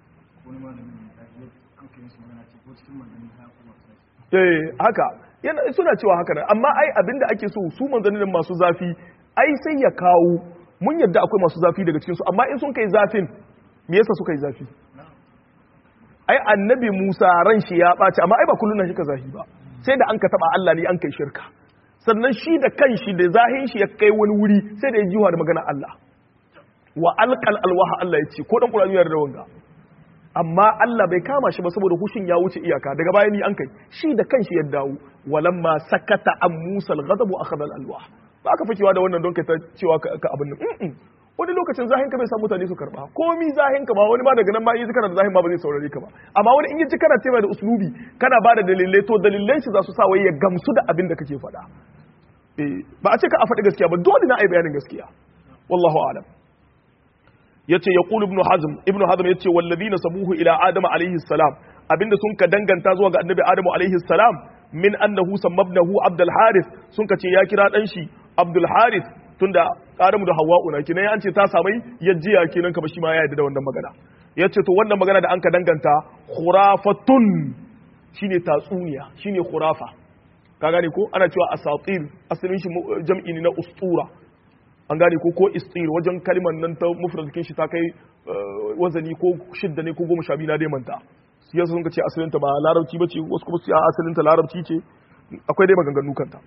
eh haka yana suna cewa haka nan amma ai abin da ake so su manzannin masu zafi ai sai ya kawo mun yadda akwai masu zafi daga cikin su amma in sun kai zafin me yasa suka yi zafi ai annabi Musa ran shi ya ɓaci amma ai ba kullun shi ka zahi ba sai da an ka taba Allah ne an kai shirka sannan shi da kanshi da zahin shi ya kai wani wuri sai da ya jiwa da magana Allah wa alqal alwaha Allah ya ce ko dan Qur'ani ya da wanga amma Allah bai kama shi ba saboda hushin ya wuce iyaka daga baya ni an kai shi da kanshi ya dawo walamma sakata an Musa al-ghadab akhadha al-alwah ba ka fakewa da wannan don ka ta cewa ka abin nan wani lokacin zahin ka bai sa mutane su karba komi zahin ka ba wani ma daga nan ma yi kana da zahin ma ba zai saurare ka ba amma wani in yi kana ce da uslubi kana ba da dalilai to dalilai shi za su sa wai ya gamsu da abin da kake faɗa eh ba a ce ka a faɗi gaskiya ba dole na ai bayanin gaskiya wallahu a'lam yace yaqulu ibn hazm ibn hazm yace walladina sabuhu ila adama alaihi salam abinda sun ka danganta zuwa ga annabi adamu alaihi salam min annahu sammabnahu abdul harith sun ka ce ya kira dan shi abdul harith tunda Adamu da Hawwa'u na kinan an ce ta samai yajiya kenan ka ba shi ma ya yarda da wannan magana yace to wannan magana da an ka danganta khurafatun shine tatsuniya shine khurafa ka gane ko ana cewa asatir asalin shi jam'i ne na ustura an gane ko ko istir wajen kalmar nan ta mufradakin shi ta kai wazani ko shidda ne ko goma sha biyu na dai manta siyasa sun ka ce asalin ta ba larabci bace wasu kuma su asalin ta larabci ce akwai dai maganganu kanta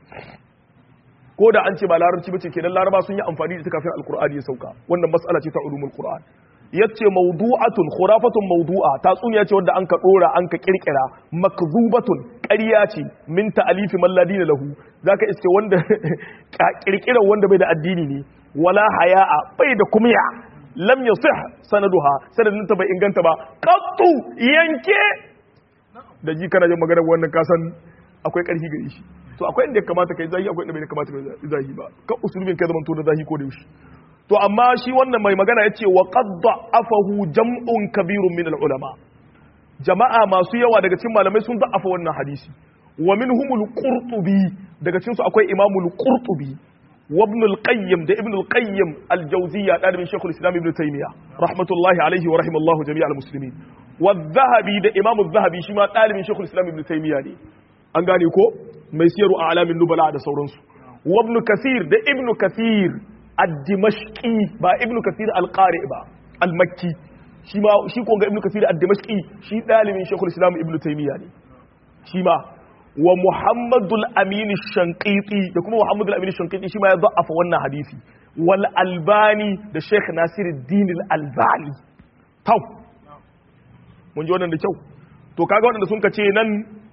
ko da an ce ba larabci bace kenan laraba sun yi amfani da ita kafin alqur'ani ya sauka wannan mas'ala ce ta ulumul qur'an yace mawdu'atun khurafatun mawdu'a tatsuniya ce wanda an ka dora an ka kirkira makzubatun ƙarya ce min ta'alifi man ladina lahu zaka iske wanda kirkira wanda bai da addini ne wala haya'a bai da kumya lam yasih sanaduha sanadin ta bai inganta ba qattu yanke da ji kana jin magana wannan kasan akwai ƙarfi gare shi to akwai inda ya kamata kai zahi akwai inda bai kamata kai zahi ba kan usulubin kai zamanto da zahi ko da yaushe to amma shi wannan mai magana yace wa qad da'afahu jam'un kabirun min al-ulama jama'a masu yawa daga cikin malamai sun da'afa wannan hadisi wa minhumul qurtubi daga cikin su akwai imamul qurtubi wa ibn al-qayyim da ibn al-qayyim al-jawziyya dalibin shaykhul islam ibn taymiya rahmatullahi alaihi wa rahimallahu jami'al muslimin wa dhahabi da imam dhahabi shi ma dalibin shaykhul islam ibn taymiya ne an gane ko mai siyaru a alamin nubala da sauransu wa ibn kathir da ibn kathir ad-dimashqi ba ibn kathir al-qari ba al-makki shi ma shi ko ga ibn kathir ad-dimashqi shi dalibin shaykhul islam ibn taymiya ne shi ma wa muhammadul amin shanqiti da kuma muhammadul amin shanqiti shi ma ya da'afa wannan hadisi wal albani da sheikh nasiruddin al-albani tau mun ji wannan da kyau to kaga waɗanda sun kace nan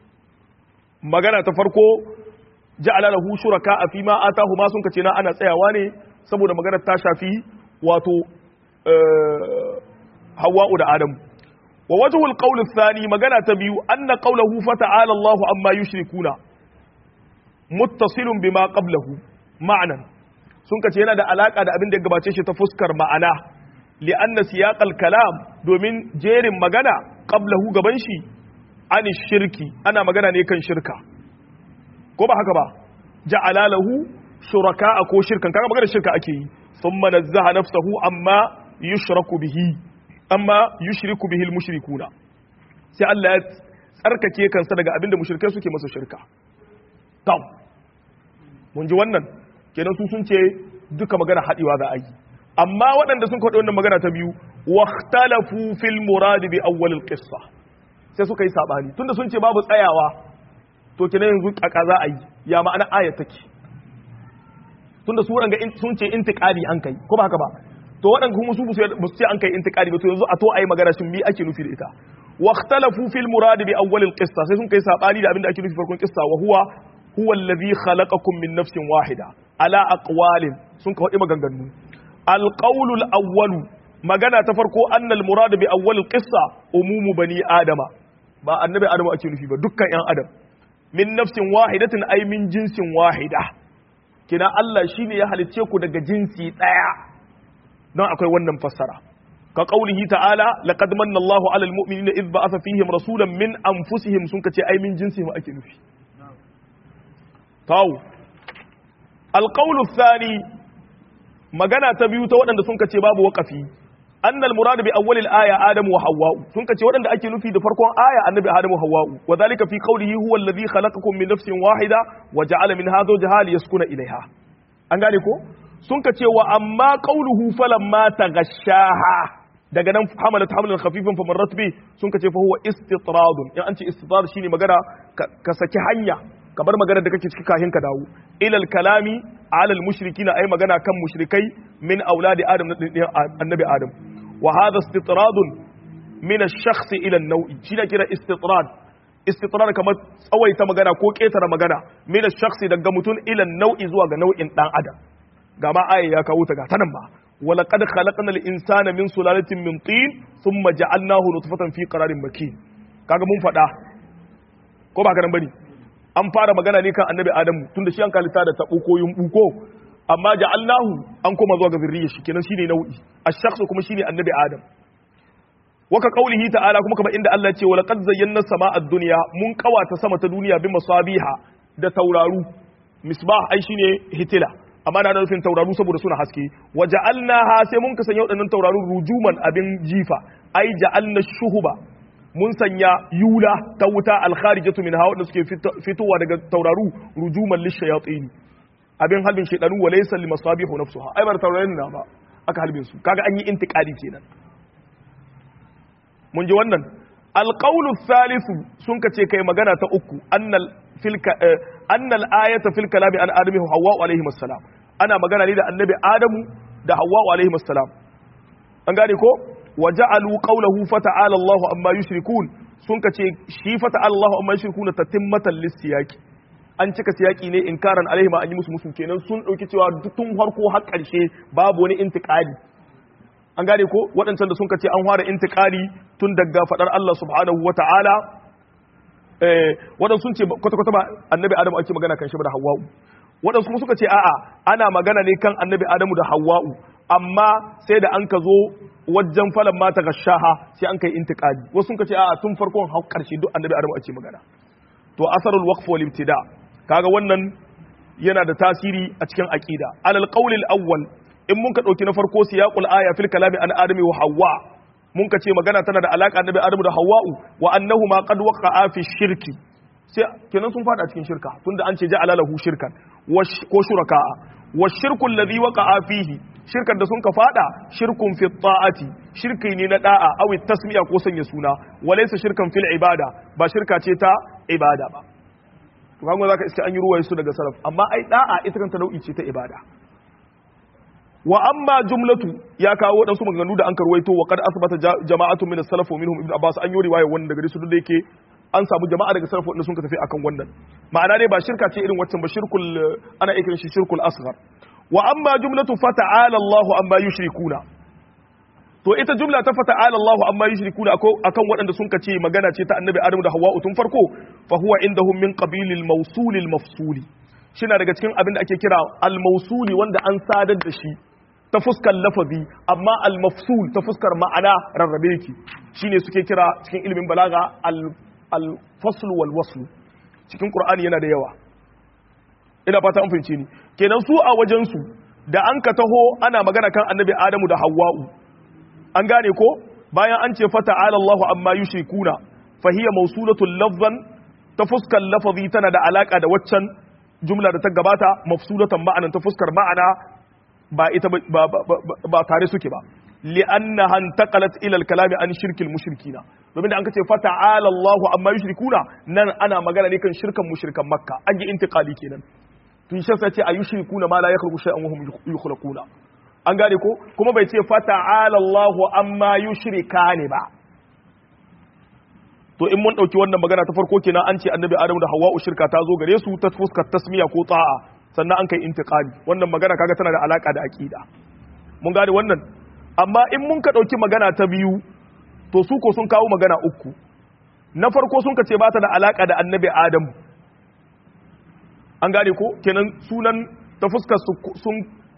magana ta farko ja'ala lahu shuraka a fima atahu ma sun kace na ana tsayawa ne saboda magana ta shafi wato Hawwa'u da Adam wa wajhu al-qawl ath-thani magana ta biyu anna qawluhu fa ta'ala Allahu amma yushrikuna muttasilun bima qablahu ma'nan sun kace yana da alaka da abin da ya gabace shi ta fuskar ma'ana li'anna siyaqal kalam domin jerin magana qablahu gaban shi ani shirki ana magana ne kan shirka ko ba haka ba ja'ala lahu shuraka ko shirkan kaga magana shirka ake yi thumma nazzaha nafsahu amma yushraku bihi amma yushriku bihi almushrikuna sai Allah ya tsarkake kansa daga abinda mushrikai suke masa shirka to mun ji wannan kenan su sun ce duka magana haɗewa za a yi amma waɗanda sun kwaɗi wannan magana ta biyu waktalafu fil muradi bi awwalil qissa sai suka yi sabani tunda sun ce babu tsayawa to kina yanzu kaka za a yi ya ma'ana aya take tunda su waɗanda sun ce intiqadi an kai ko ba haka ba to waɗanda kuma su ba su ce an kai intiqadi ba to yanzu a to ayi magana shin me ake nufi da ita واختلفوا في المراد بأول القصة سيسون كي ساباني دا أبين دا أكيد في فرقون قصة وهو هو الذي خلقكم من نفس واحدة على أقوال سنك هو إما غنغنو القول الأول مغانا تفرقوا أن المراد بأول القصة أموم بني آدم با النبي آدم أكيد في دكا يان آدم من نفس واحدة أي من جنس واحدة kina Allah shine ya halicce ku daga jinsi daya don akwai wannan fassara ka qaulihi ta'ala laqad manna Allahu 'alal mu'minina idh ba'atha fihim rasulan min anfusihim sun kace ai min jinsihim ake nufi taw alqawlu thani magana ta biyu ta waɗanda sun kace babu waqafi anna al-murad bi awwal al-aya adam wa hawwa sun kace waɗanda ake nufi da farkon aya annabi adam wa hawwa wa dhalika fi qawlihi huwa alladhi khalaqakum min nafsin wahida wa ja'ala minha zawjaha liyaskuna ilayha an gane ko sun kace wa amma qawluhu falamma taghashaha daga nan hamalat hamlan khafifan fa marrat bi sun kace fa huwa istitradun in an ce istitrar shine magana ka saki hanya ka bar magana da kake ciki kafin ka dawo ilal kalami ala al mushrikina ay magana kan mushrikai min auladi adam na annabi adam wa hadha istitradun min ash-shakhs ila an-naw'i shine kira istitrad istitrad kamar tsawaita magana ko ketara magana min ash-shakhs daga mutun ila an-naw'i zuwa ga nau'in dan adam ga ma aya ya kawo ta ga tanan ba ولقد خلقنا الانسان من سلاله من طين ثم جعلناه نطفه في قرار مكين kaga mun faɗa ko ba garan bane an fara magana ne kan annabi adamu tunda shi an kalita da tabo ko yumbu ko amma ja'alnahu an koma zuwa ga zurriya shi kenan shine nau'i ash-shakhs kuma shine annabi adam waka qaulihi ta'ala kuma kamar inda Allah ya ce walaqad zayyana samaa ad-dunya mun kawata sama ta duniya bi masabiha da tauraru misbah ai shine hitila amma na nufin tauraru saboda suna haske wa ja'alnaha sai mun ka sanya waɗannan taurarun rujuman abin jifa ai ja'alna shuhuba mun sanya yula ta wuta alkharijatu min hawa da suke fitowa daga tauraru rujuman lishayatin abin halbin shedanu wa laysa limasabihu nafsuha ai bar taurarin na ba aka halbin su kaga an yi intiqadi kenan mun ji wannan alqawlu thalithu sun ka ce kai magana ta uku annal filka annal ayata fil kalami an adami hawa alaihi assalam ana magana ne da annabi adamu da hawa alaihi assalam an gane ko wa ja'alu qawlahu fata'ala Allahu amma yushrikun sun kace shi fata'ala Allahu amma yushrikun tatimmatan lisiyaki an cika siyaki ne inkaran alaihi ma an yi musu musu kenan sun dauki cewa tun farko har karshe babu wani intiqali an gane ko waɗancan da sun kace an fara intiqali tun daga fadar Allah subhanahu wata'ala waɗansu sun ce kwata-kwata ba annabi adamu ake magana kan shi ba da hawa'u waɗansu kuma suka ce a'a ana magana ne kan annabi adamu da hawa'u amma sai da an ka zo wajen falon mata ga shaha sai an kai intiqadi wasu sun ce a'a tun farkon har karshe duk annabi adamu ake magana to asarul waqf wal ibtida kaga wannan yana da tasiri a cikin aqida alal qawl al awwal in mun ka dauki na farko siyaqul aya fil kalami an adami wa hawwa mun ka ce magana tana da alaka annabi adamu da hawwa'u wa annahu ma qad waqa'a fi shirki sai kenan sun fada cikin shirka tunda an ce ja'ala lahu shirkan ko shuraka'a wa shirku alladhi waqa'a fihi shirkan da sun ka fada shirkun fi ta'ati shirki ne na da'a aw tasmiya ko sanya suna wa laysa shirkan fil ibada ba shirka ce ta ibada ba to kaga zaka iska an yi ruwaye su daga salaf amma ai da'a ita kanta nau'i ce ta ibada wa amma jumlatu ya kawo waɗansu maganganu da an karwaito wa kad asbata jama'atun min as-salaf wa minhum ibn abbas an yi riwaya wannan daga su da yake an samu jama'a daga salaf wanda sun ka tafi akan wannan ma'ana dai ba shirka ce irin waccan ba shirkul ana ikirin shi shirkul asghar wa amma jumlatu fata'ala Allah amma yushrikuna to ita jumla ta fata'ala Allah amma yushrikuna akan waɗanda sun ka ce magana ce ta annabi Adamu da Hawwa tun farko fa huwa indahum min qabilil mawsulil mafsuli shina daga cikin abin da ake kira al-mawsuli wanda an sadar da shi ta fuskar lafazi amma al-mafsul ta fuskar ma'ana rarrabe yake shine suke kira cikin ilimin balaga al-fasl wal wasl cikin qur'ani yana da yawa ina fata an fahimce ni kenan su a wajen su da an ka taho ana magana kan annabi adamu da hawwa'u an gane ko bayan an ce fata ala Allahu amma yushrikuna fa hiya mawsulatul lafzan ta fuskar lafazi tana da alaka da waccan jumla da ta gabata mafsulatan ma'anan ta fuskar ma'ana ba ita ba ba tare suke ba li'annaha intaqalat ila al-kalami an shirkil mushrikina domin da an kace fa ta'ala Allahu amma yushrikuna nan ana magana ne kan shirkan mushrikan makka an yi intiqali kenan to shi sai ce ayushrikuna ma la yakhluqu shay'an wa hum yukhluquna an gane ko kuma bai ce fa ta'ala Allahu amma yushrikani ba to in mun dauki wannan magana ta farko kenan an ce annabi Adamu da Hawwa shirka ta zo gare su ta fuskar tasmiya ko ta'a sannan an kai intiqali wannan magana kaga tana da alaka da aqida mun gane wannan amma in mun ka ɗauki magana ta biyu to su ko sun kawo magana uku na farko sun ka ce ba ta da alaƙa da annabi adamu an gane ko kenan sunan ta fuskar sun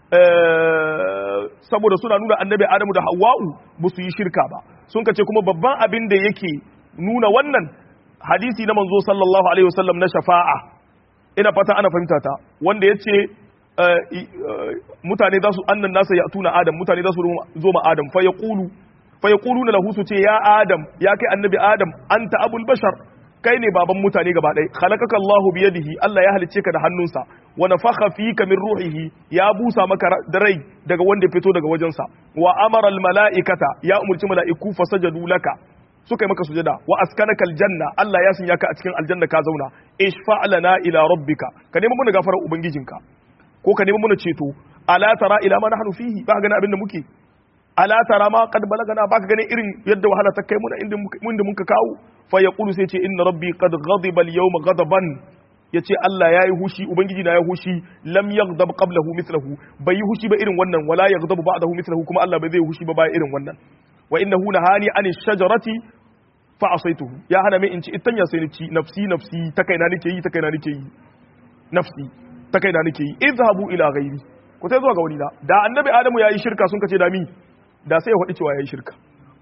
saboda suna nuna annabi adamu da hawa'u ba su yi shirka ba sun ka ce kuma babban abin da yake nuna wannan hadisi na manzo sallallahu alaihi wasallam na shafa'a ina fata ana fahimta ta wanda ya ce mutane za su annan nasa ya tuna adam mutane za su zo ma adam fa yaqulu fa yaquluna lahu su ce ya adam ya kai annabi adam anta abul bashar kai ne baban mutane gaba ɗaya khalaqaka Allahu bi yadihi Allah ya halicce ka da hannunsa wa nafakha fika min ruhihi ya busa maka da rai daga wanda fito daga wajensa wa amara al malaikata ya umurci mala'iku fasajadu laka suka yi maka sujada wa askanaka aljanna Allah ya sanya ka a cikin aljanna ka zauna ishfa lana ila rabbika ka nemi mun gafarar ubangijinka ko ka nemi muna ceto ala tara ila ma nahnu fihi ba gani abin da muke ala tara ma qad balagana ba ka gani irin yadda wahala ta kai muna inda inda muka kawo fa yaqulu sai ce inna rabbi qad ghadiba al-yawma ghadaban yace Allah yayi hushi ubangiji na yayi hushi lam yaghdab qablahu mithluhu bai yi hushi ba irin wannan wala yaghdabu ba'dahu mithluhu kuma Allah bai zai hushi ba ba irin wannan wa innahu nahani an shajarati fa asaituhu ya hana min in ci itanya sai ni ci nafsi nafsi ta kaina nake yi ta kaina nake yi nafsi ta kaina nake yi izhabu ila ghairi ku sai zuwa ga wani da da annabi adamu yayi shirka sun kace da mi da sai ya faɗi cewa yayi shirka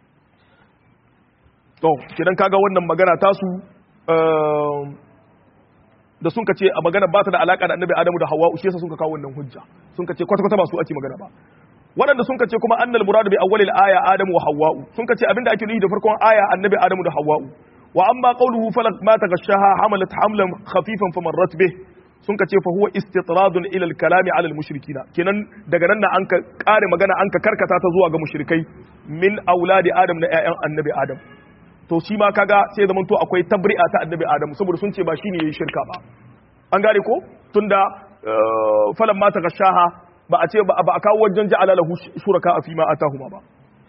to kidan kaga wannan magana tasu da sun kace a magana ba ta da alaka da annabi adamu da hawa shi yasa sun ka kawo wannan hujja sun kace kwata kwata ba su ake magana ba waɗanda sun kace kuma annal muradu bi awwalil aya adamu wa hawwa'u sun kace abinda ake nufi da farkon aya annabi adamu da hawwa'u wa amma qawluhu falak ma taghashaha hamalat hamlan khafifan famarrat bih sun kace fa huwa istitradun ila al-kalami ala al-mushrikina kenan daga nan an ka kare magana an ka karkata ta zuwa ga mushrikai min auladi adam na ƴaƴan annabi adam to shi ma kaga sai zaman to akwai tabri'a ta annabi adam saboda sun ce ba shine yayi shirka ba an gane ko tunda falan ma taghashaha ba a ce ba a kawo wajen ja'ala lahu shuraka fi ma atahuma ba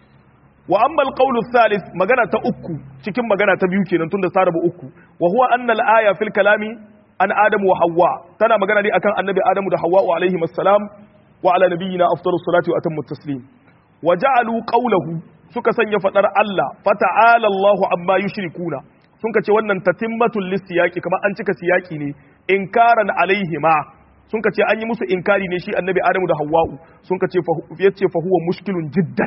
wa amma alqawlu thalith magana ta uku cikin magana ta biyu kenan tunda ta rabu uku wa huwa anna al-aya fil kalami an adamu wa hawwa tana magana ne akan annabi adamu da hawwa alaihi assalam wa ala nabiyyina afdalus salati wa atammu taslim wa ja'alu qawlahu suka sanya fadar Allah fata'ala Allahu amma yushrikuna sun kace wannan tatimmatul lisiyaqi kamar an cika siyaki ne inkaran alaihima sun ka ce an yi musu inkari ne shi annabi adamu da hawa'u sun ka ce ya ce fa huwa mushkilun jiddan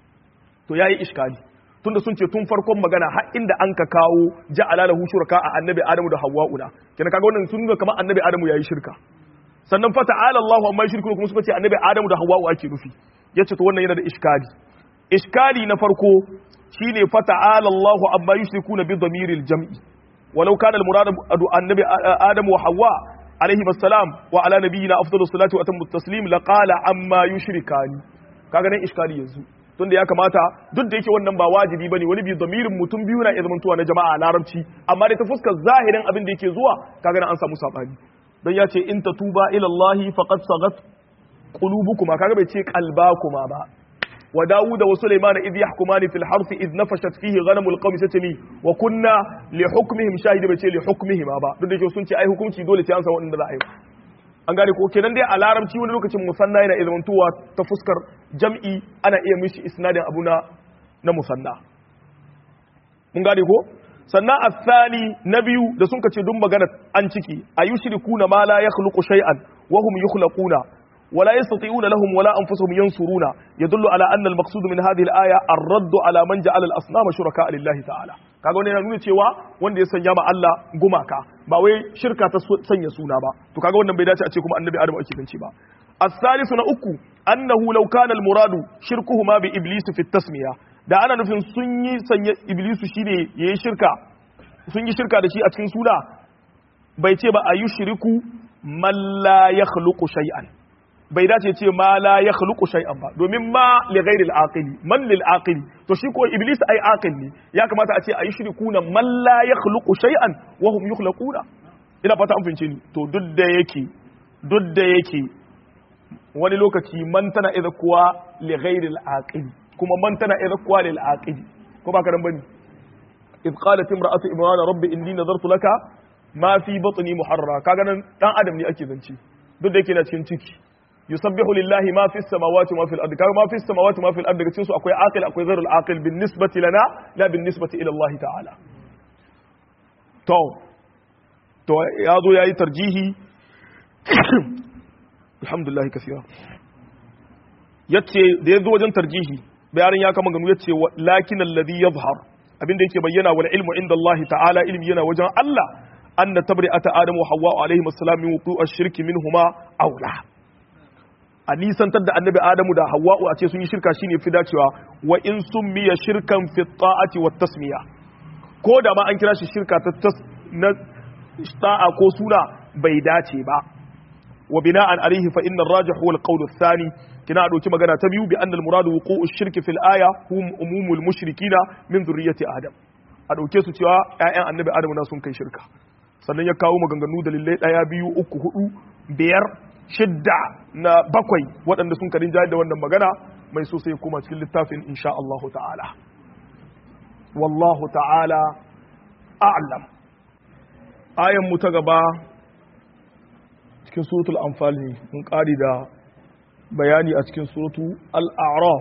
to yayi iskali tunda sun ce tun farkon magana har inda an ka kawo ja'ala lahu shuraka a annabi adamu da hawa'u na kenan kaga wannan sun nuna kamar annabi adamu yayi shirka sannan fa ta'ala Allahu amma yushriku kuma suka ce annabi adamu da hawa'u ake nufi yace to wannan yana da iskali iskali na farko shine fa ta'ala Allahu amma yushrikuna bi dhamiril jam'i walau kana al-murad annabi adamu wa hawwa عليه السلام وعلى نبينا افضل الصلاه واتم التسليم لقال عما يشركان kaga nan iskali yanzu tunda ya kamata duk da yake wannan ba wajibi bane wani bi damirin mutum biyu na izmantuwa na jama'a a larabci amma da ta fuskar zahirin abin da yake zuwa kaga nan an samu sabani dan ya ce in tatuba ila Allah faqad sagat qulubukuma kaga bai ce qalbakuma ba wa Dawud wa Sulaiman idh yahkumani fil harth idh nafashat fihi ghanamul qawmi satami wa kunna li hukmihim shahida bai ce li hukmihim ba duk da yake sun ce ai hukunci dole sai an san wanda za a yi an gane ko kenan dai a larabci wani lokacin musanna yana izmantuwa ta fuskar jam'i ana iya mishi isnadin abu na na musanna mun gane ko sannan asali na biyu da sun kace duk magana an ciki ayushrikuna ma la yakhluqu shay'an wa hum yukhlaquna ولا يستطيعون لهم ولا أنفسهم ينصرون يدل على أن المقصود من هذه الآية الرد على من جعل الأصنام شركاء لله تعالى kaga wannan yana nuna cewa wanda ya sanya ma Allah gumaka ba wai shirka ta sanya suna ba to kaga wannan bai dace a ce kuma annabi Adam ake kanci ba as-salisu na uku annahu law kana al-muradu shirkuhuma bi iblis fi tasmiya da ana nufin sun yi sanya iblisu shine yayi shirka sun yi shirka da shi a cikin suna bai ce ba ayushriku man la yakhluqu shay'an bai dace ce ma la ya khluqu shay'an ba domin ma li ghairi al-aqili man lil aqili to shi ko iblis ai aqil ne ya kamata a ce ayi shirkuna man la ya khluqu shay'an wa hum yukhlaquna ina fata an fince ni to duk da yake duk da yake wani lokaci man tana idza kuwa li ghairi al-aqili kuma man tana idza kuwa lil aqili ko ba karan bane إذ قالت امرأة إمران رب إني نظرت لك ما في بطني محررا kaga nan dan adam ne ake zance duk da yake na cikin ciki yusabbihu lillahi ma fi samawati ma fil ardi kaga ma fi samawati ma fil ardi cikin su akwai aqil akwai ghairul aqil bin nisbati lana la bin nisbati ila Allah ta'ala to to ya zo yayi tarjihi alhamdulillah kaseera yace da yazo wajen tarjihi bayanin ya kama ganu yace lakin alladhi yadhhar abinda yake bayyana wal ilmu inda Allah ta'ala ilmi yana wajen Allah anna tabri'ata adamu wa hawwa alaihi assalam min wuqu' ash-shirki minhuma aula a nisantar da annabi adamu da hawwa a ce sun yi shirka shine fi dacewa wa in summiya shirkan fi ta'ati wat tasmiya ko da ma an kira shi shirka ta na ta'a ko suna bai dace ba wa bina'an alaihi fa inna ar-rajih huwa al-qawl ath-thani kina dauki magana ta biyu bi anna al-muradu wuqu'u ash-shirki fil aya hum umumul mushrikina min dhurriyyati adam a dauke su cewa ƴaƴan annabi adamu na sun kai shirka sannan ya kawo maganganu dalilai daya biyu uku hudu biyar shidda na bakwai waɗanda sun karin jayar da wannan magana mai so sai kuma cikin littafin insha Allah ta'ala wallahu ta'ala a'lam ayan mu ta gaba cikin suratul anfal ne mun ƙari da bayani a cikin suratu al-a'raf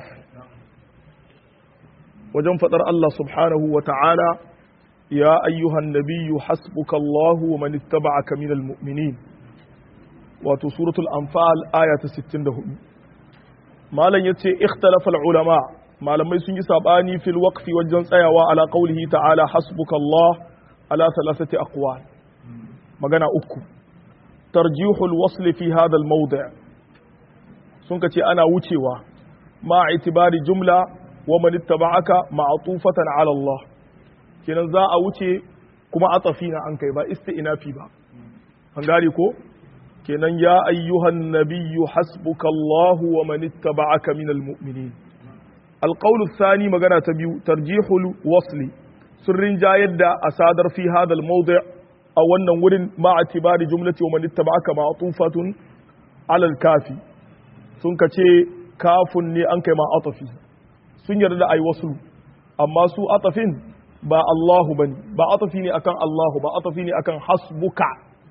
wajen faɗar Allah subhanahu wa ta'ala ya ayyuhan nabiyyu hasbuka Allah wa man ittaba'aka minal mu'minin wato suratul anfal aya ta 64 malam yace ikhtalafa al-ulama malamai sun yi sabani fil waqfi wajen tsayawa ala qawlihi ta'ala hasbuka Allah ala thalathati aqwal magana uku tarjihul wasl fi hadha al-mawdi' sun kace ana wucewa ma itibari jumla wa man ittaba'aka ma'tufatan ala Allah kenan za a wuce kuma atafina an kai ba isti'nafi ba an gane ko kenan ya ayyuhan nabiyyu hasbukallahu wa man ittaba'aka minal mu'minin alqawl athani magana ta biyu tarjihul wasli sirrin jayar da asadar fi hadha almawdi' a wannan wurin ma atibari jumlati wa man ittaba'aka ma'tufatun ala alkafi sun kace kafun ne an kai ma atafi sun yarda da ai waslu amma su atafin ba Allahu bane ba atafi ne akan Allahu ba atafi ne akan hasbuka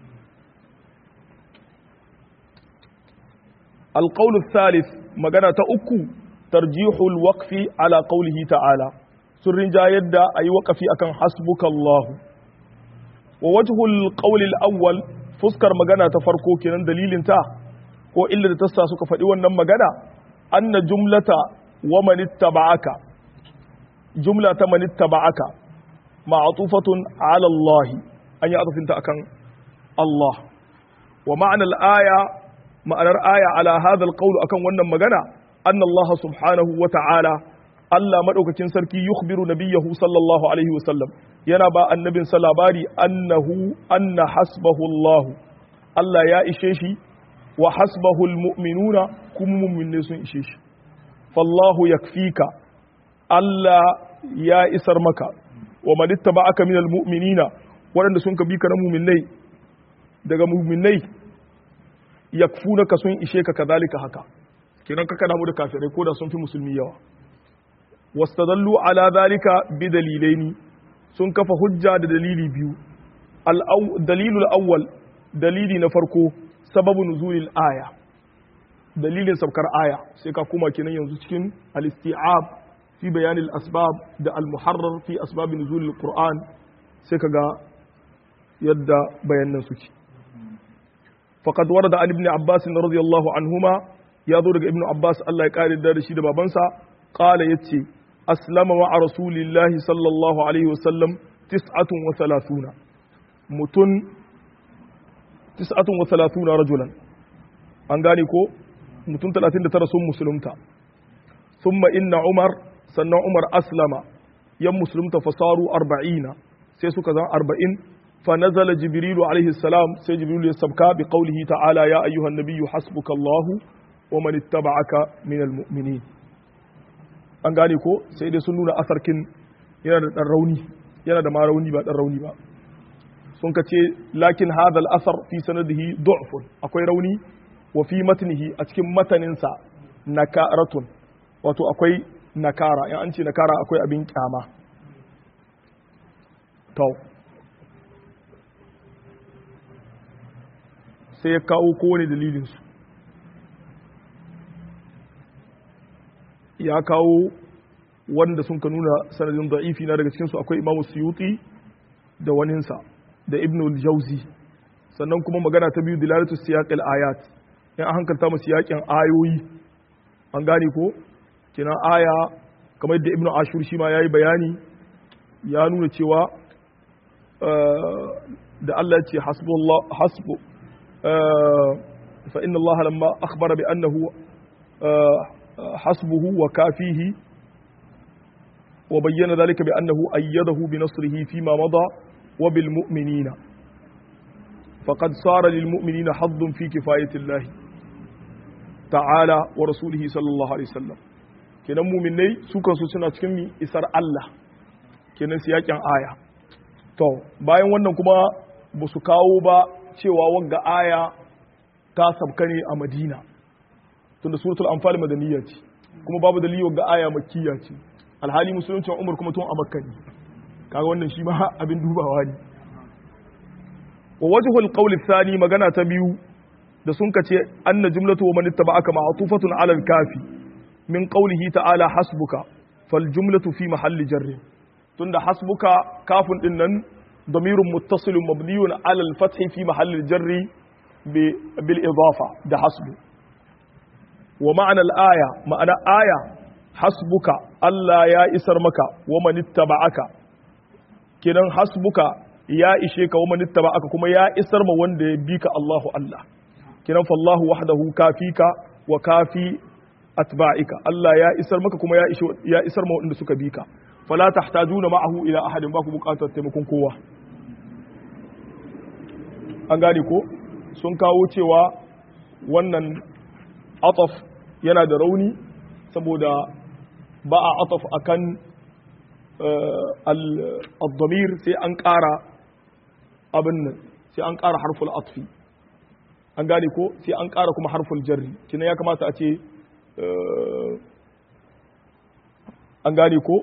القول الثالث مغانا تا uku ترجيح الوقف على قوله تعالى سرين جايد اي وقفي akan حسبك الله ووجه القول الاول fuskar magana ta farko kenan dalilin ta ko illa da tassa suka faɗi wannan magana anna jumlata wa man ittaba'aka jumla ta man ittaba'aka ma'tufatun ala Allah an yi atafinta akan Allah wa ma'anar aya ma'anar aya ala hadha alqawl akan wannan magana anna Allah subhanahu wa ta'ala Allah madaukakin sarki yukhbiru nabiyahu sallallahu alaihi wa sallam yana ba annabin sa labari annahu anna hasbahu Allah Allah ya ishe shi wa hasbahu almu'minuna kuma mu'minne sun ishe shi fallahu yakfika Allah ya isar maka wa man ittaba'aka minal mu'minina waɗanda sun ka bi ka na mu'minnai daga mu'minnai yakfunaka sun ishe ka kadhalika haka kenan kaka damu da kafirai ko da sun fi musulmi yawa wastadallu ala dhalika bi dalilaini sun kafa hujja da dalili biyu dalilul awwal dalili na farko sababu nuzulil aya dalilin sabkar aya sai ka kuma kenan yanzu cikin al-isti'ab fi bayan al-asbab da al-muharrar fi asbab nuzulil qur'an sai kaga yadda bayanan suke faqad warada an ibn abbas radiyallahu anhuma ya zo daga ibn abbas Allah ya kare da shi da babansa qala yace aslama wa rasulillahi sallallahu alaihi wasallam tis'atun wa thalathuna mutun tis'atun wa thalathuna rajulan an gane ko mutun 39 sun musulunta thumma inna umar sannan umar aslama yan musulunta fasaru 40 sai suka zan 40 فنزل جبريل عليه السلام سي جبريل يسبكا بقوله تعالى يا أيها النبي حسبك الله wa man ittaba'aka minal mu'minin an gane ko sai dai sun nuna asarkin yana da dan rauni yana da ma rauni ba dan rauni ba sun ka ce lakin hadha al-asar fi sanadihi du'fun akwai rauni wa fi matnihi a cikin mataninsa nakaratun wato akwai nakara in an ce nakara akwai abin kyama to sai ya kawo kowane dalilinsu ya kawo wanda sun ka nuna sanadin da'ifi na daga cikinsu akwai imamu suyuti da waninsa da ibn al-jauzi sannan kuma magana ta biyu dilalatu siyaqil ayat in an hankalta mu siyaƙin ayoyi an gane ko kina aya kamar yadda ibnu ashur shi ma yayi bayani ya nuna cewa da Allah ya ce hasbullah hasbu fa inna Allah lamma akhbara bi annahu hasbuhu wa kafihi wa bayyana dhalika bi annahu ayyadahu bi nasrihi fi ma mada wa bil mu'minina faqad sara lil mu'minina haddun fi kifayati Allah ta'ala wa rasulihi sallallahu alaihi wasallam kenan muminai su kansu suna cikin mi isar Allah kenan su yakin aya to bayan wannan kuma ba su kawo ba cewa wanga aya ta sabka ne a Madina tunda suratul anfal madaniyya ce kuma babu dalili wanga aya makkiya ce alhali musulunci Umar kuma tun a Makka ne kaga wannan shi ma abin dubawa ne wa wajhul qawl thani magana ta biyu da sun kace anna jumlatu wa man ittaba'aka ma'tufatun 'ala al-kafi min qawlihi ta'ala hasbuka fal jumlatu fi mahalli jarr tunda hasbuka kafin din nan damirun muttasilun mabniyun 'ala al-fath fi mahalli jarr bil idafa da hasbu wa ma'ana al-aya ma'ana aya hasbuka Allah ya isar maka wa man ittaba'aka kidan hasbuka ya ishe ka wa man ittaba'aka kuma ya isar ma wanda ya bi ka Allahu Allah kiran fallahu wahdahu kafika wa kafi atba'ika Allah ya isar maka kuma ya isar ya isar ma wanda suka bi ka fala tahtajuna ma'ahu ila ahadin ba ku bukatar taimakon kowa an gane ko sun kawo cewa wannan ataf yana da rauni saboda ba a ataf akan al-damir sai an ƙara abin nan sai an ƙara harful atfi an gane ko sai an ƙara kuma harful jarri kina ya kamata a ce an gane ko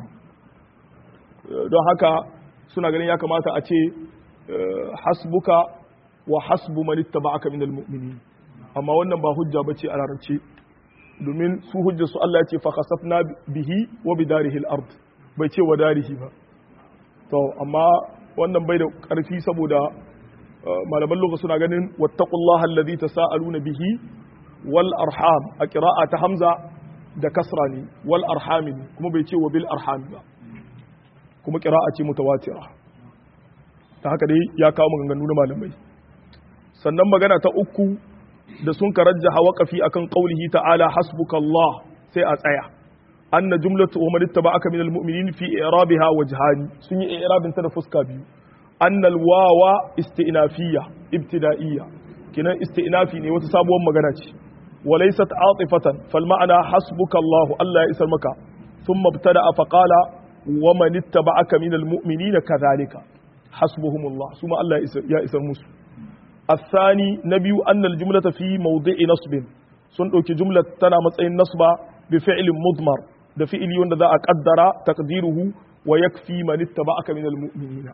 don haka suna ganin ya kamata a ce hasbuka wa hasbu man ittaba'aka minal mu'minin amma wannan ba hujja bace a larabci domin su hujjar su Allah ya ce fa khasafna bihi wa bidarihi al-ard bai ce wa darihi ba to amma wannan bai da ƙarfi saboda malaman lokaci suna ganin wattaqullaha allazi tasaaluna bihi wal arham a qira'a ta hamza da kasra ne wal arham ne kuma bai ce wa bil arham ba kuma qira'a ce mutawatira ta haka dai ya kawo maganganu na malamai sannan magana ta uku da sun karajjaha waqafi akan qaulihi ta'ala hasbukallah sai a tsaya anna jumlatu wa man ittaba'aka minal mu'minin fi i'rabiha wajhani sun yi i'rabin ta da fuska biyu annal wawa isti'nafiyya ibtida'iyya kinan isti'nafi ne wata sabuwar magana ce walaysat atifatan fal ma'ana hasbuka Allah Allah ya isar maka thumma ibtada'a fa qala wa man ittaba'aka minal mu'minina kadhalika hasbuhumullah suma Allah ya isar musu الثاني نبي أن الجملة في موضع نصب sun ɗauki jumlar tana matsayin nasba bi fi'lin mudmar da fi'ili wanda za a kaddara taqdiruhu wa yakfi man ittaba'aka minal mu'minina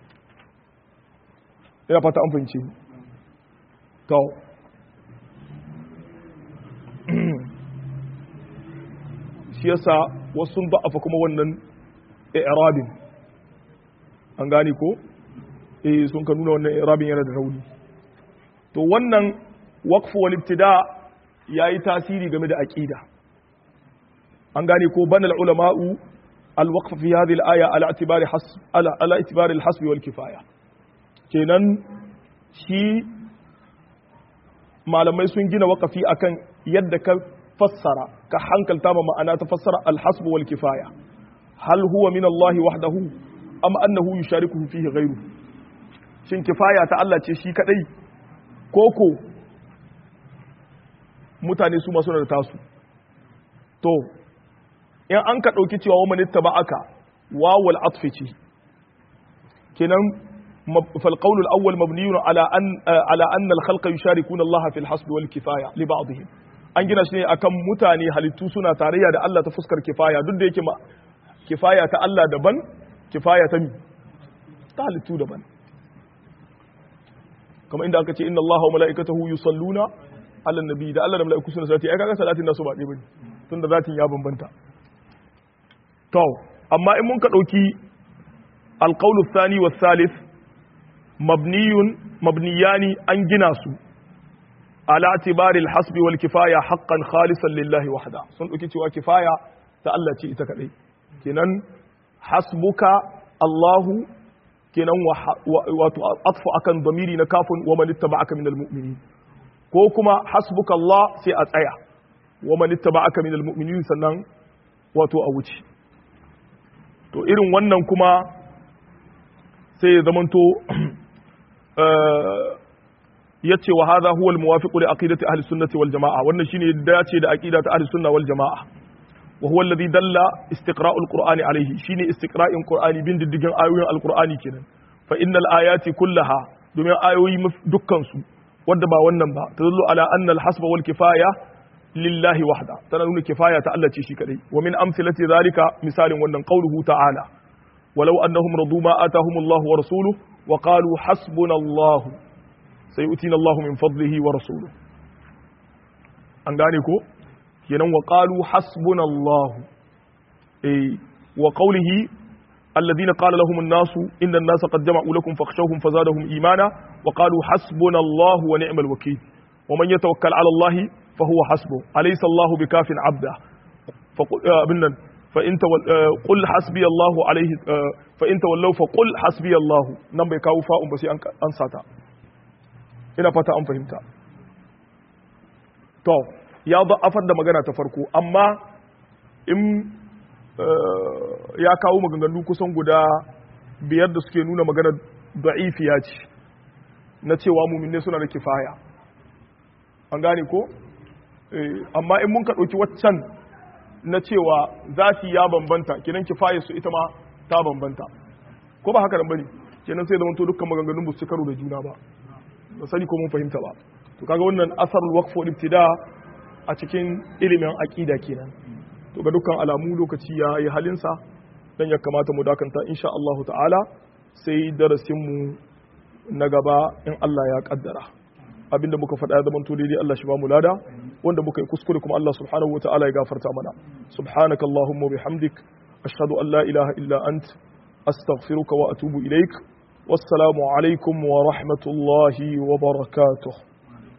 ina fata an fahimce ni to shi yasa wasu sun da'afa kuma wannan i'rabin an gane ko eh sun ka nuna wannan i'rabin yana da rauni to wannan waqfu wal ibtida yayi tasiri game da aqida an gane ko banal ulama'u al waqf fi hadhihi al aya ala i'tibari hasb ala ala i'tibari al hasb wal kifaya kenan shi malamai sun gina waqafi akan yadda ka fassara ka hankalta ma ma'ana ta fassara al hasb wal kifaya hal huwa min Allah wahdahu am annahu yusharikuhu fihi ghayruhu shin kifaya ta Allah ce shi kadai koko mutane su masu da tasu to in an ka ɗauki cewa wa manitta ba aka wawal atfici kenan فالقول الأول مبني على أن على أن الخلق يشاركون الله في الحسب والكفاية لبعضهم an gina shi ne akan mutane halittu suna tarayya da Allah ta fuskar kifaya duk da yake ma kifaya ta Allah daban kifaya ta mi ta halittu daban kamar inda aka ce inna Allah wa mala'ikatahu yusalluna ala nabi da Allah da mala'iku suna salati ai kaga salatin nasu ba ɗaya bane tunda zatin ya bambanta to amma in mun ka dauki alqawlu thani wa thalith mabniyun mabniyani an gina su ala tibari alhasbi wal kifaya haqqan khalisan lillahi wahda sun dauki cewa kifaya ta Allah ce ita kadai kenan hasbuka Allahu kenan wato atfu akan damiri na kafin wa man ittaba'aka minal mu'minin ko kuma hasbuka Allah sai a tsaya wa man ittaba'aka minal mu'minin sannan wato a wuce to irin wannan kuma sai ya zamanto yace wa hadha huwa al-muwafiq li aqidati ahli sunnati wal jamaa wannan shine dace da aqida ta ahli sunna wal jamaa wa huwa alladhi dalla istiqra'u al-qur'ani alayhi shine istiqra'in qur'ani bin diddigin ayoyin al-qur'ani kenan fa innal ayati kullaha domin ayoyi dukkan su wanda ba wannan ba tadullu ala anna al-hasba wal kifaya lillahi wahda tana nuna kifaya ta Allah ce shi kadai wa min amsalati zalika misalin wannan qauluhu ta'ala walau annahum radu ma atahumullahu wa rasuluhu wa qalu hasbunallahu sayu'tina Allahu min fadlihi wa rasuluhu an gane ko kenan wa qalu hasbunallahu eh wa qawlihi alladhina qala lahum an-nas inna an-nasa qad jama'u lakum fakhshawhum fazadahum imana wa qalu hasbunallahu wa ni'mal wakeel wa man yatawakkal 'ala Allahi fa huwa hasbuh alaysa Allahu bikafin 'abda fa فإن قل حسبي الله عليه فإن تولوا فقل حسبي الله nan bai kawo fa'un ba sai an sata ina fata an fahimta to ya afar da magana ta farko amma in ya kawo maganganu kusan guda biyar da suke nuna magana da'ifiya ce na cewa muminne suna da kifaya an gane ko amma in mun ka ɗauki waccan na cewa zafi ya bambanta kenan kifaya su ita ma ta bambanta ko ba haka nan bane kenan sai zamanto dukkan maganganun ba su karo da juna ba ba sani ko mun fahimta ba to kaga wannan asarul waqf wal ibtida a cikin ilimin aqida kenan to ga dukkan alamu lokaci ya yi halinsa dan ya kamata mu dakanta insha Allah ta'ala sai darasin mu na gaba in Allah ya kaddara abinda muka faɗa ya zama to daidai Allah shi ba mu lada wanda muka yi kuskure kuma Allah subhanahu wa ta'ala ya gafarta mana subhanaka allahumma bihamdik ashhadu an la ilaha illa ant astaghfiruka wa atubu ilaik wassalamu alaikum wa rahmatullahi wa barakatuh